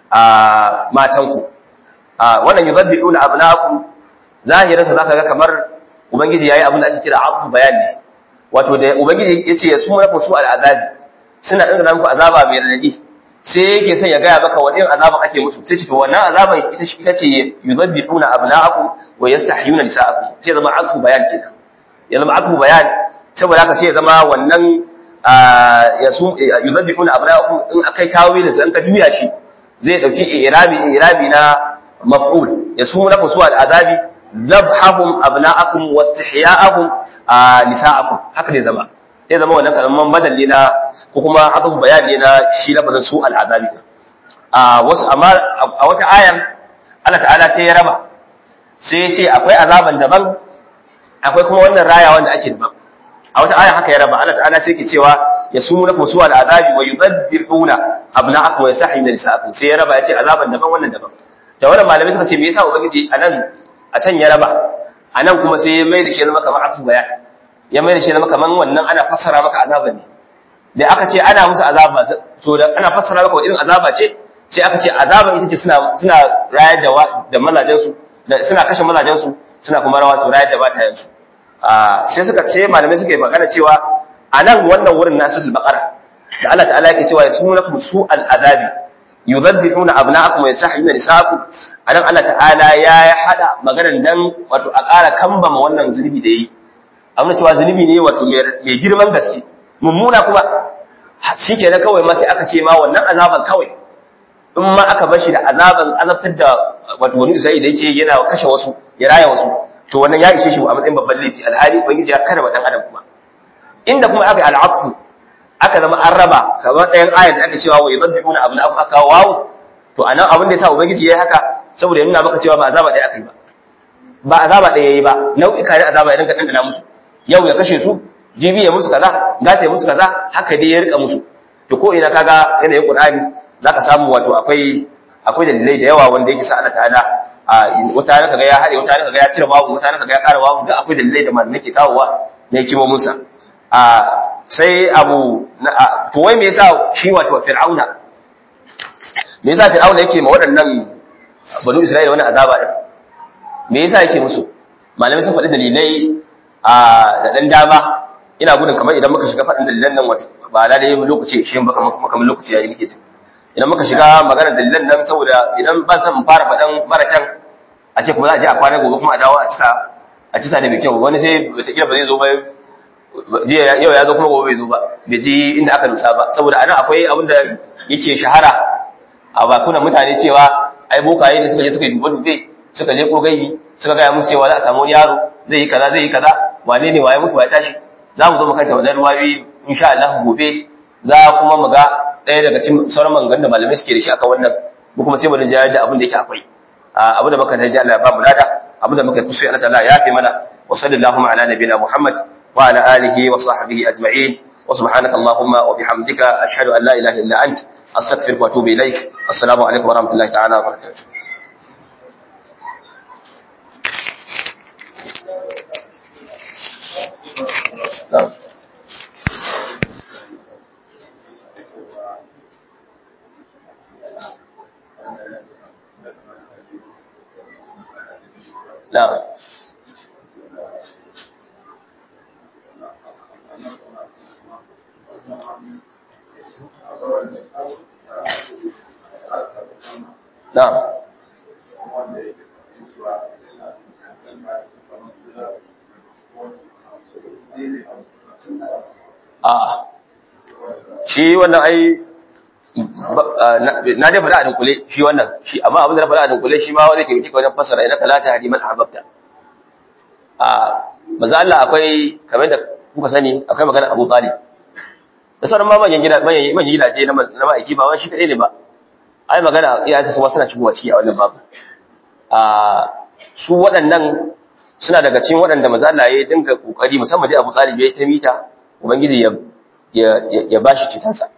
a matanku wannan yudabbihuna abna'akum zahirinsa za ka ga kamar ubangiji ya yi abin da ake kira afu bayani wato da ubangiji ya ce ya su mana su al'azabi suna ɗan da muku azaba mai radadi sai yake son ya gaya maka wani azaban ake musu sai ce to wannan azaban ita ita ce yuzabbihuna abna'akum wa yastahyuna nisa'akum sai zama afu bayan kenan ya zama afu bayan saboda haka sai ya zama wannan ya su yuzabbihuna abna'akum in akai tawilin sa in ka juya shi zai dauki irabi irabi na maf'ul ya su mana su al'azabi zabhahum abna'akum wastihya'ahum nisa'akum haka ne zama sai zama wannan karaman badalli na ko kuma haka bayani na shi lafazin su al'adabi a wasu amma a wata ayar Allah ta'ala sai ya raba sai ya ce akwai azaban daban akwai kuma wannan raya wanda ake daban a wata ayar haka ya raba Allah ta'ala sai ke cewa yasumunakum su al'adabi wa yudabbihuna abna'akum wa yastahyuna nisa'akum sai ya raba ya ce azaban daban wannan daban da wannan malamai suka ce me yasa ubangiji anan a can ya raba a nan kuma sai ya mai da shi zama kamar afu baya ya mai da shi zama kamar wannan ana fassara maka azaba ne da aka ce ana musu azaba to da ana fassara maka irin azaba ce sai aka ce azaba ita ce suna suna rayar da da mazajen su suna kashe mazajen su suna kuma rawa to rayar da batayen su a sai suka ce malamai suka yi magana cewa a nan wannan wurin nasu baqara da Allah ta'ala yake cewa yasmunakum su'al azabi yudabbihuna abna'akum wa yastahyuna nisa'akum anan Allah ta'ala ya ya hada maganar dan wato a ƙara kambama wannan zunubi da yi amma cewa zunubi ne wato mai girman gaske mummuna kuma shikenan kawai ma sai aka ce ma wannan azaban kawai in ma aka bar shi da azaban azabtar da wato wani Isra'ila da yake yana kashe wasu ya raya wasu to wannan ya ishe shi a matsayin babban laifi alhali ubangiji ya karba dan adam kuma inda kuma aka yi al'aqsu aka zama an raba kamar ɗayan ayat da aka cewa wa yadhbihuna abna abu aka wawu to anan abin da yasa ubangiji yayi haka saboda ya nuna maka cewa ba azaba ɗaya akai ba ba azaba ɗaya yayi ba nau'ika da azaba ya dinka dandana musu yau ya kashe su jibi ya musu kaza gata ya musu kaza haka dai ya rika musu to ko ina kaga yanayin qur'ani zaka samu wato akwai akwai dalilai da yawa wanda yake sa Allah ta'ala wata ne kaga ya hade wata ne kaga ya cire babu wata ne kaga ya ƙara babu da akwai dalilai da malamai ke kawowa ne kimomin sa a sai abu to wai me yasa shi wato fir'auna me yasa fir'auna yake ma waɗannan banu isra'ila wannan azaba din me yasa yake musu malamai sun faɗi dalilai a da dan dama ina gudun kamar idan muka shiga faɗin dalilan nan wato ba da dai lokaci shi ba kamar kuma kamar lokaci yayi nake jin idan muka shiga maganar dalilan nan saboda idan ban san fara faɗan marakan a ce kuma za a je a kwana gobe kuma a dawo a cika a cisa da mai kyau wani sai wataƙila ba zai zo ba yau ya zo kuma gobe bai zo ba bai ji inda aka nusa ba saboda anan akwai abin da yake shahara a bakunan mutane cewa ai bokaye da suka je suka yi dubbe dubbe suka je ko gaibi suka gaya musu cewa za a samu wani yaro zai yi kaza zai yi kaza wane ne waye mutu waye tashi za mu zo mu kanta wannan ruwayoyi insha Allah gobe za kuma mu ga ɗaya daga cikin sauran maganganun da malamai suke da shi akan wannan mu kuma sai mu rinja da abin da yake akwai abin da muka tarji Allah ya ba mu lada abin da muka kusa Allah ta'ala ya fi mana wa sallallahu ala nabiyina Muhammad wa ala alihi wa sahbihi ajma'in wa subhanaka allahumma wa bihamdika ashhadu an la ilaha illa ant astaghfiruka wa atubu ilaik assalamu alaikum wa rahmatullahi ta'ala wa barakatuh نعم نعم na'am a shi wannan ai na dai faɗa a dunkule shi wannan shi amma abin da na faɗa a dunkule shi ma wani ke mutu wajen fasara ina talata hadi man ahbabta a manzo Allah akwai kamar da kuka sani akwai magana Abu Talib da sauran ma manyan gida manyan gidaje na na ma'aiki ba wani shi kadai ne ba ai magana iyayen su ma suna shigowa ciki a wannan babu a su waɗannan suna daga cikin waɗanda manzo Allah ya dinga kokari musamman dai Abu Talib ya ta mita ubangiji ya ya bashi citansa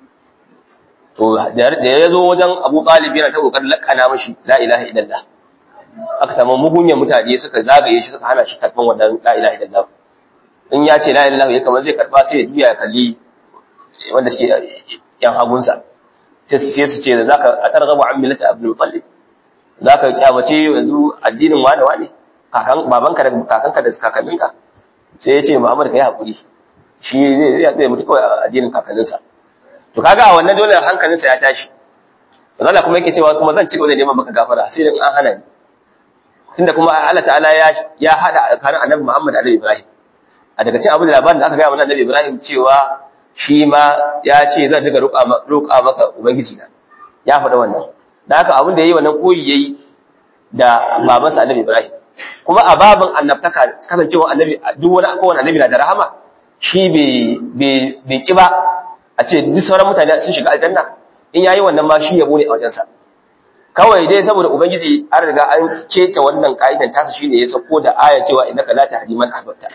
to da ya zo wajen Abu Talib yana ta kokarin lakana mashi la ilaha illallah aka samu mugunyan mutane suka zagaye shi suka hana shi karban wannan la ilaha illallah in ya ce la ilaha illallah ya kamar zai karba sai ya juya ya kalli wanda suke yan hagunsa sai su sai su ce zaka atarghabu an millata Abdul Muttalib zaka kyamace yanzu addinin wani wani kakan babanka da kakanka da kakanninka sai ya ce Muhammad kai hakuri shi zai zai mutu kawai a addinin kakanninsa to kaga a wannan dole hankalinsa ya tashi Allah kuma yake cewa kuma zan ci gaba da neman maka gafara sai dan an hana ni tunda kuma Allah ta'ala ya ya hada tsakanin Annabi Muhammad da Annabi Ibrahim a daga cikin abin da labarin da aka ga wa Annabi Ibrahim cewa shi ma ya ce zan diga roƙa roƙa maka ubangiji na ya faɗa wannan dan haka abin da yayi wannan koyi yayi da babansa Annabi Ibrahim kuma a babin annabtaka kasancewa annabi duk wani kowane annabi na da rahama shi bai bai ki ba a ce duk sauran mutane sun shiga aljanna in yayi wannan ma shi yabo ne a wajensa kawai dai saboda ubangiji an riga an keta wannan ka'idan tasa shine ya sako da aya cewa innaka la tahdi man ahbabta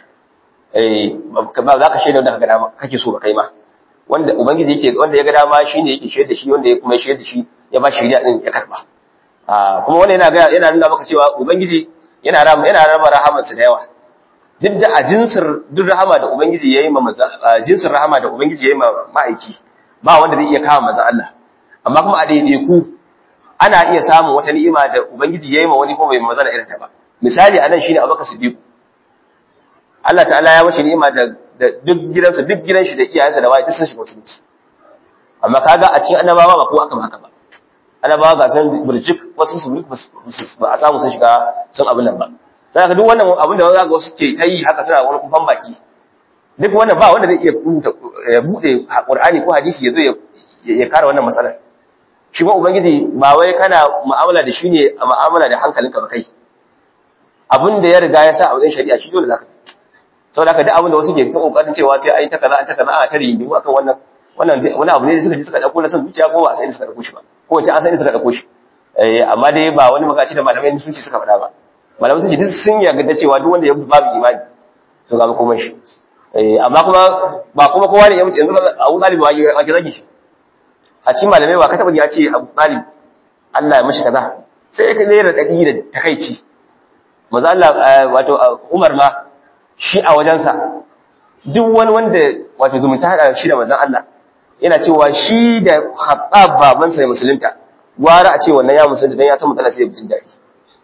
eh ba za ka shaida wanda kaga dama kake so ba kai ma wanda ubangiji yake wanda ya ga dama shine yake shaida shi wanda ya kuma shaida shi ya ba shi din ya karba a kuma wannan yana ga yana nuna maka cewa ubangiji yana rama yana raba rahamansa da yawa duk da a jinsir duk rahama da ubangiji yayi ma manzo jinsin rahama da ubangiji yayi ma ma'aiki ba wanda zai iya kawo manzo Allah amma kuma a daidai ku ana iya samun wata ni'ima da ubangiji yayi ma wani ko bai maza da irin ta ba misali anan shine Abubakar Siddiq Allah ta'ala ya mashi ni'ima da duk gidansa duk gidan shi da iyayensa da waye duk sun shiga musulunci amma kaga a cikin annabawa ba ko aka ba haka ba annabawa ga san burjik wasu su ba a samu sun shiga sun abin nan ba sai ka duk wannan abin da za ga wasu ke ta yi haka suna wani kufan baki duk wannan ba wanda zai iya bude Qur'ani ko hadisi ya zo ya kare wannan matsalar shi ba ubangiji ba wai kana mu'amala da shi ne a mu'amala da hankalinka ba kai abin da ya riga ya sa a wajen shari'a shi dole zaka saboda haka duk abin da wasu ke ta kokarin cewa sai ai ta kaza an ta kaza a ta rigingimu akan wannan wannan wani abu ne da suka ji suka dauko na san zuciya ko ba sai suka dauko shi ba ko wace an san suka dauko shi eh amma dai ba wani magaci da malamai sun ce suka faɗa ba malamai sun ce duk sun yarda cewa duk wanda ya babu imani to ga komai shi eh amma kuma ba kuma kowa ne yanzu Abu Talib ba ya zagi shi a cikin malamai ba ka taba ya ce Abu Talib Allah ya mishi kaza sai ka ne da dadi da takeici manzo Allah wato Umar ma shi a wajensa duk wani wanda wato zumunta hada shi da manzon Allah yana cewa shi da Khattab babansa ya musulunta gwara a ce wannan ya musulunta dan ya san matsala sai ya jin daɗi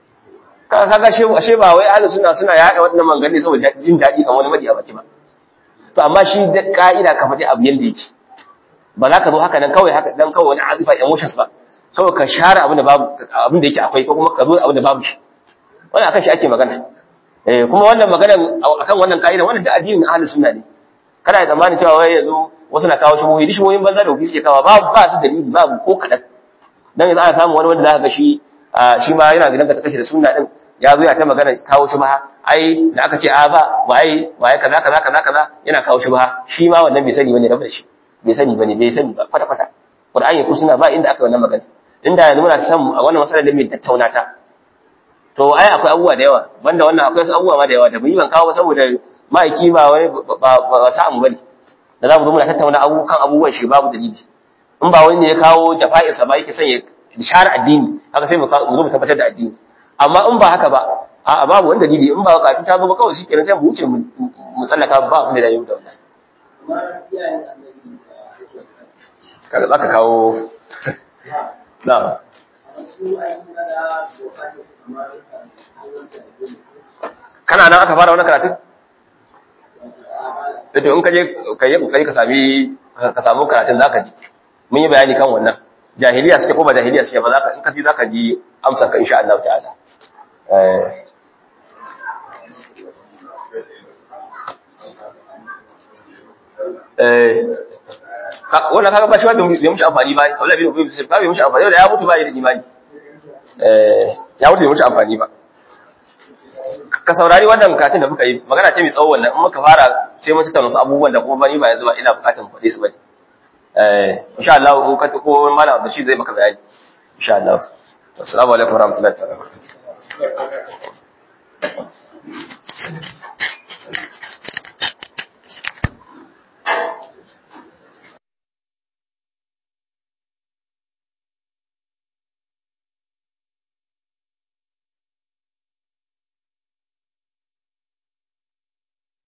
kaga kaga she ashe ba wai ahlus sunna suna yada wannan mangane saboda jin daɗi kamar wani madi a baki ba to amma shi da ka'ida ka faɗi abu yanda yake ba za ka zo haka nan kawai haka dan kawai wani azifa emotions ba kawai ka share abin da babu abin da yake akwai ko kuma ka zo abin da babu shi wannan akan shi ake magana eh kuma wannan magana akan wannan ka'ida wannan da addinin ahlus sunna ne kana da tsammanin cewa wai yanzu wasu na kawo shubuhi dishi shubuhin banza da ofisi ke kawo babu ba su dalili babu ko kadan dan yanzu ana samu wani wanda zaka ga shi shi ma yana gidan ka ta kashe da sunna din ya zo ya ta magana kawo shubha ai da aka ce a ba waye waye kaza kaza kaza kaza yana kawo shubha shi ma wannan bai sani bane rabu da shi bai sani bane bai sani ba kwata kwata qur'ani ko suna ba inda aka wannan magana inda yanzu muna san a wannan masalar da mai tattauna ta to ai akwai abubuwa da yawa banda wannan akwai wasu abubuwa ma da yawa da mu yi ban kawo saboda ma'aiki ba wani ba samu bane da za mu zo muna tattauna abubuwan abubuwan shi babu dalili in ba wani ne ya kawo jafa'isa ba yake son ya share addini haka sai mu zo mu tabbatar da addini amma in ba haka ba a babu wani dalili in ba kafin ta zo ba kawai shikenan sai mu wuce mu tsallaka ba abin da ya yi da wannan kaga zaka kawo na kana nan aka fara wannan karatun to in ka je ka yi kokari ka sami ka samu karatun zaka ji mun yi bayani kan wannan jahiliya suke ko ba jahiliya suke ba zaka in ka ji zaka ji amsar ka insha Allah ta'ala eh eh wannan kaga ba shi wanda bai mushi amfani ba wallahi bai mushi ba bai mushi amfani da ya mutu ba yi da imani eh ya mutu bai mushi amfani ba ka saurari wannan bukatun da muka yi magana ce mai tsawo wannan in muka fara sai mun tattauna wasu abubuwan da kuma bani ba yanzu ba ina bukatun faɗe su bane eh insha Allah in ka ko malam Abdul zai maka bayani insha Allah assalamu alaikum warahmatullahi wabarakatuh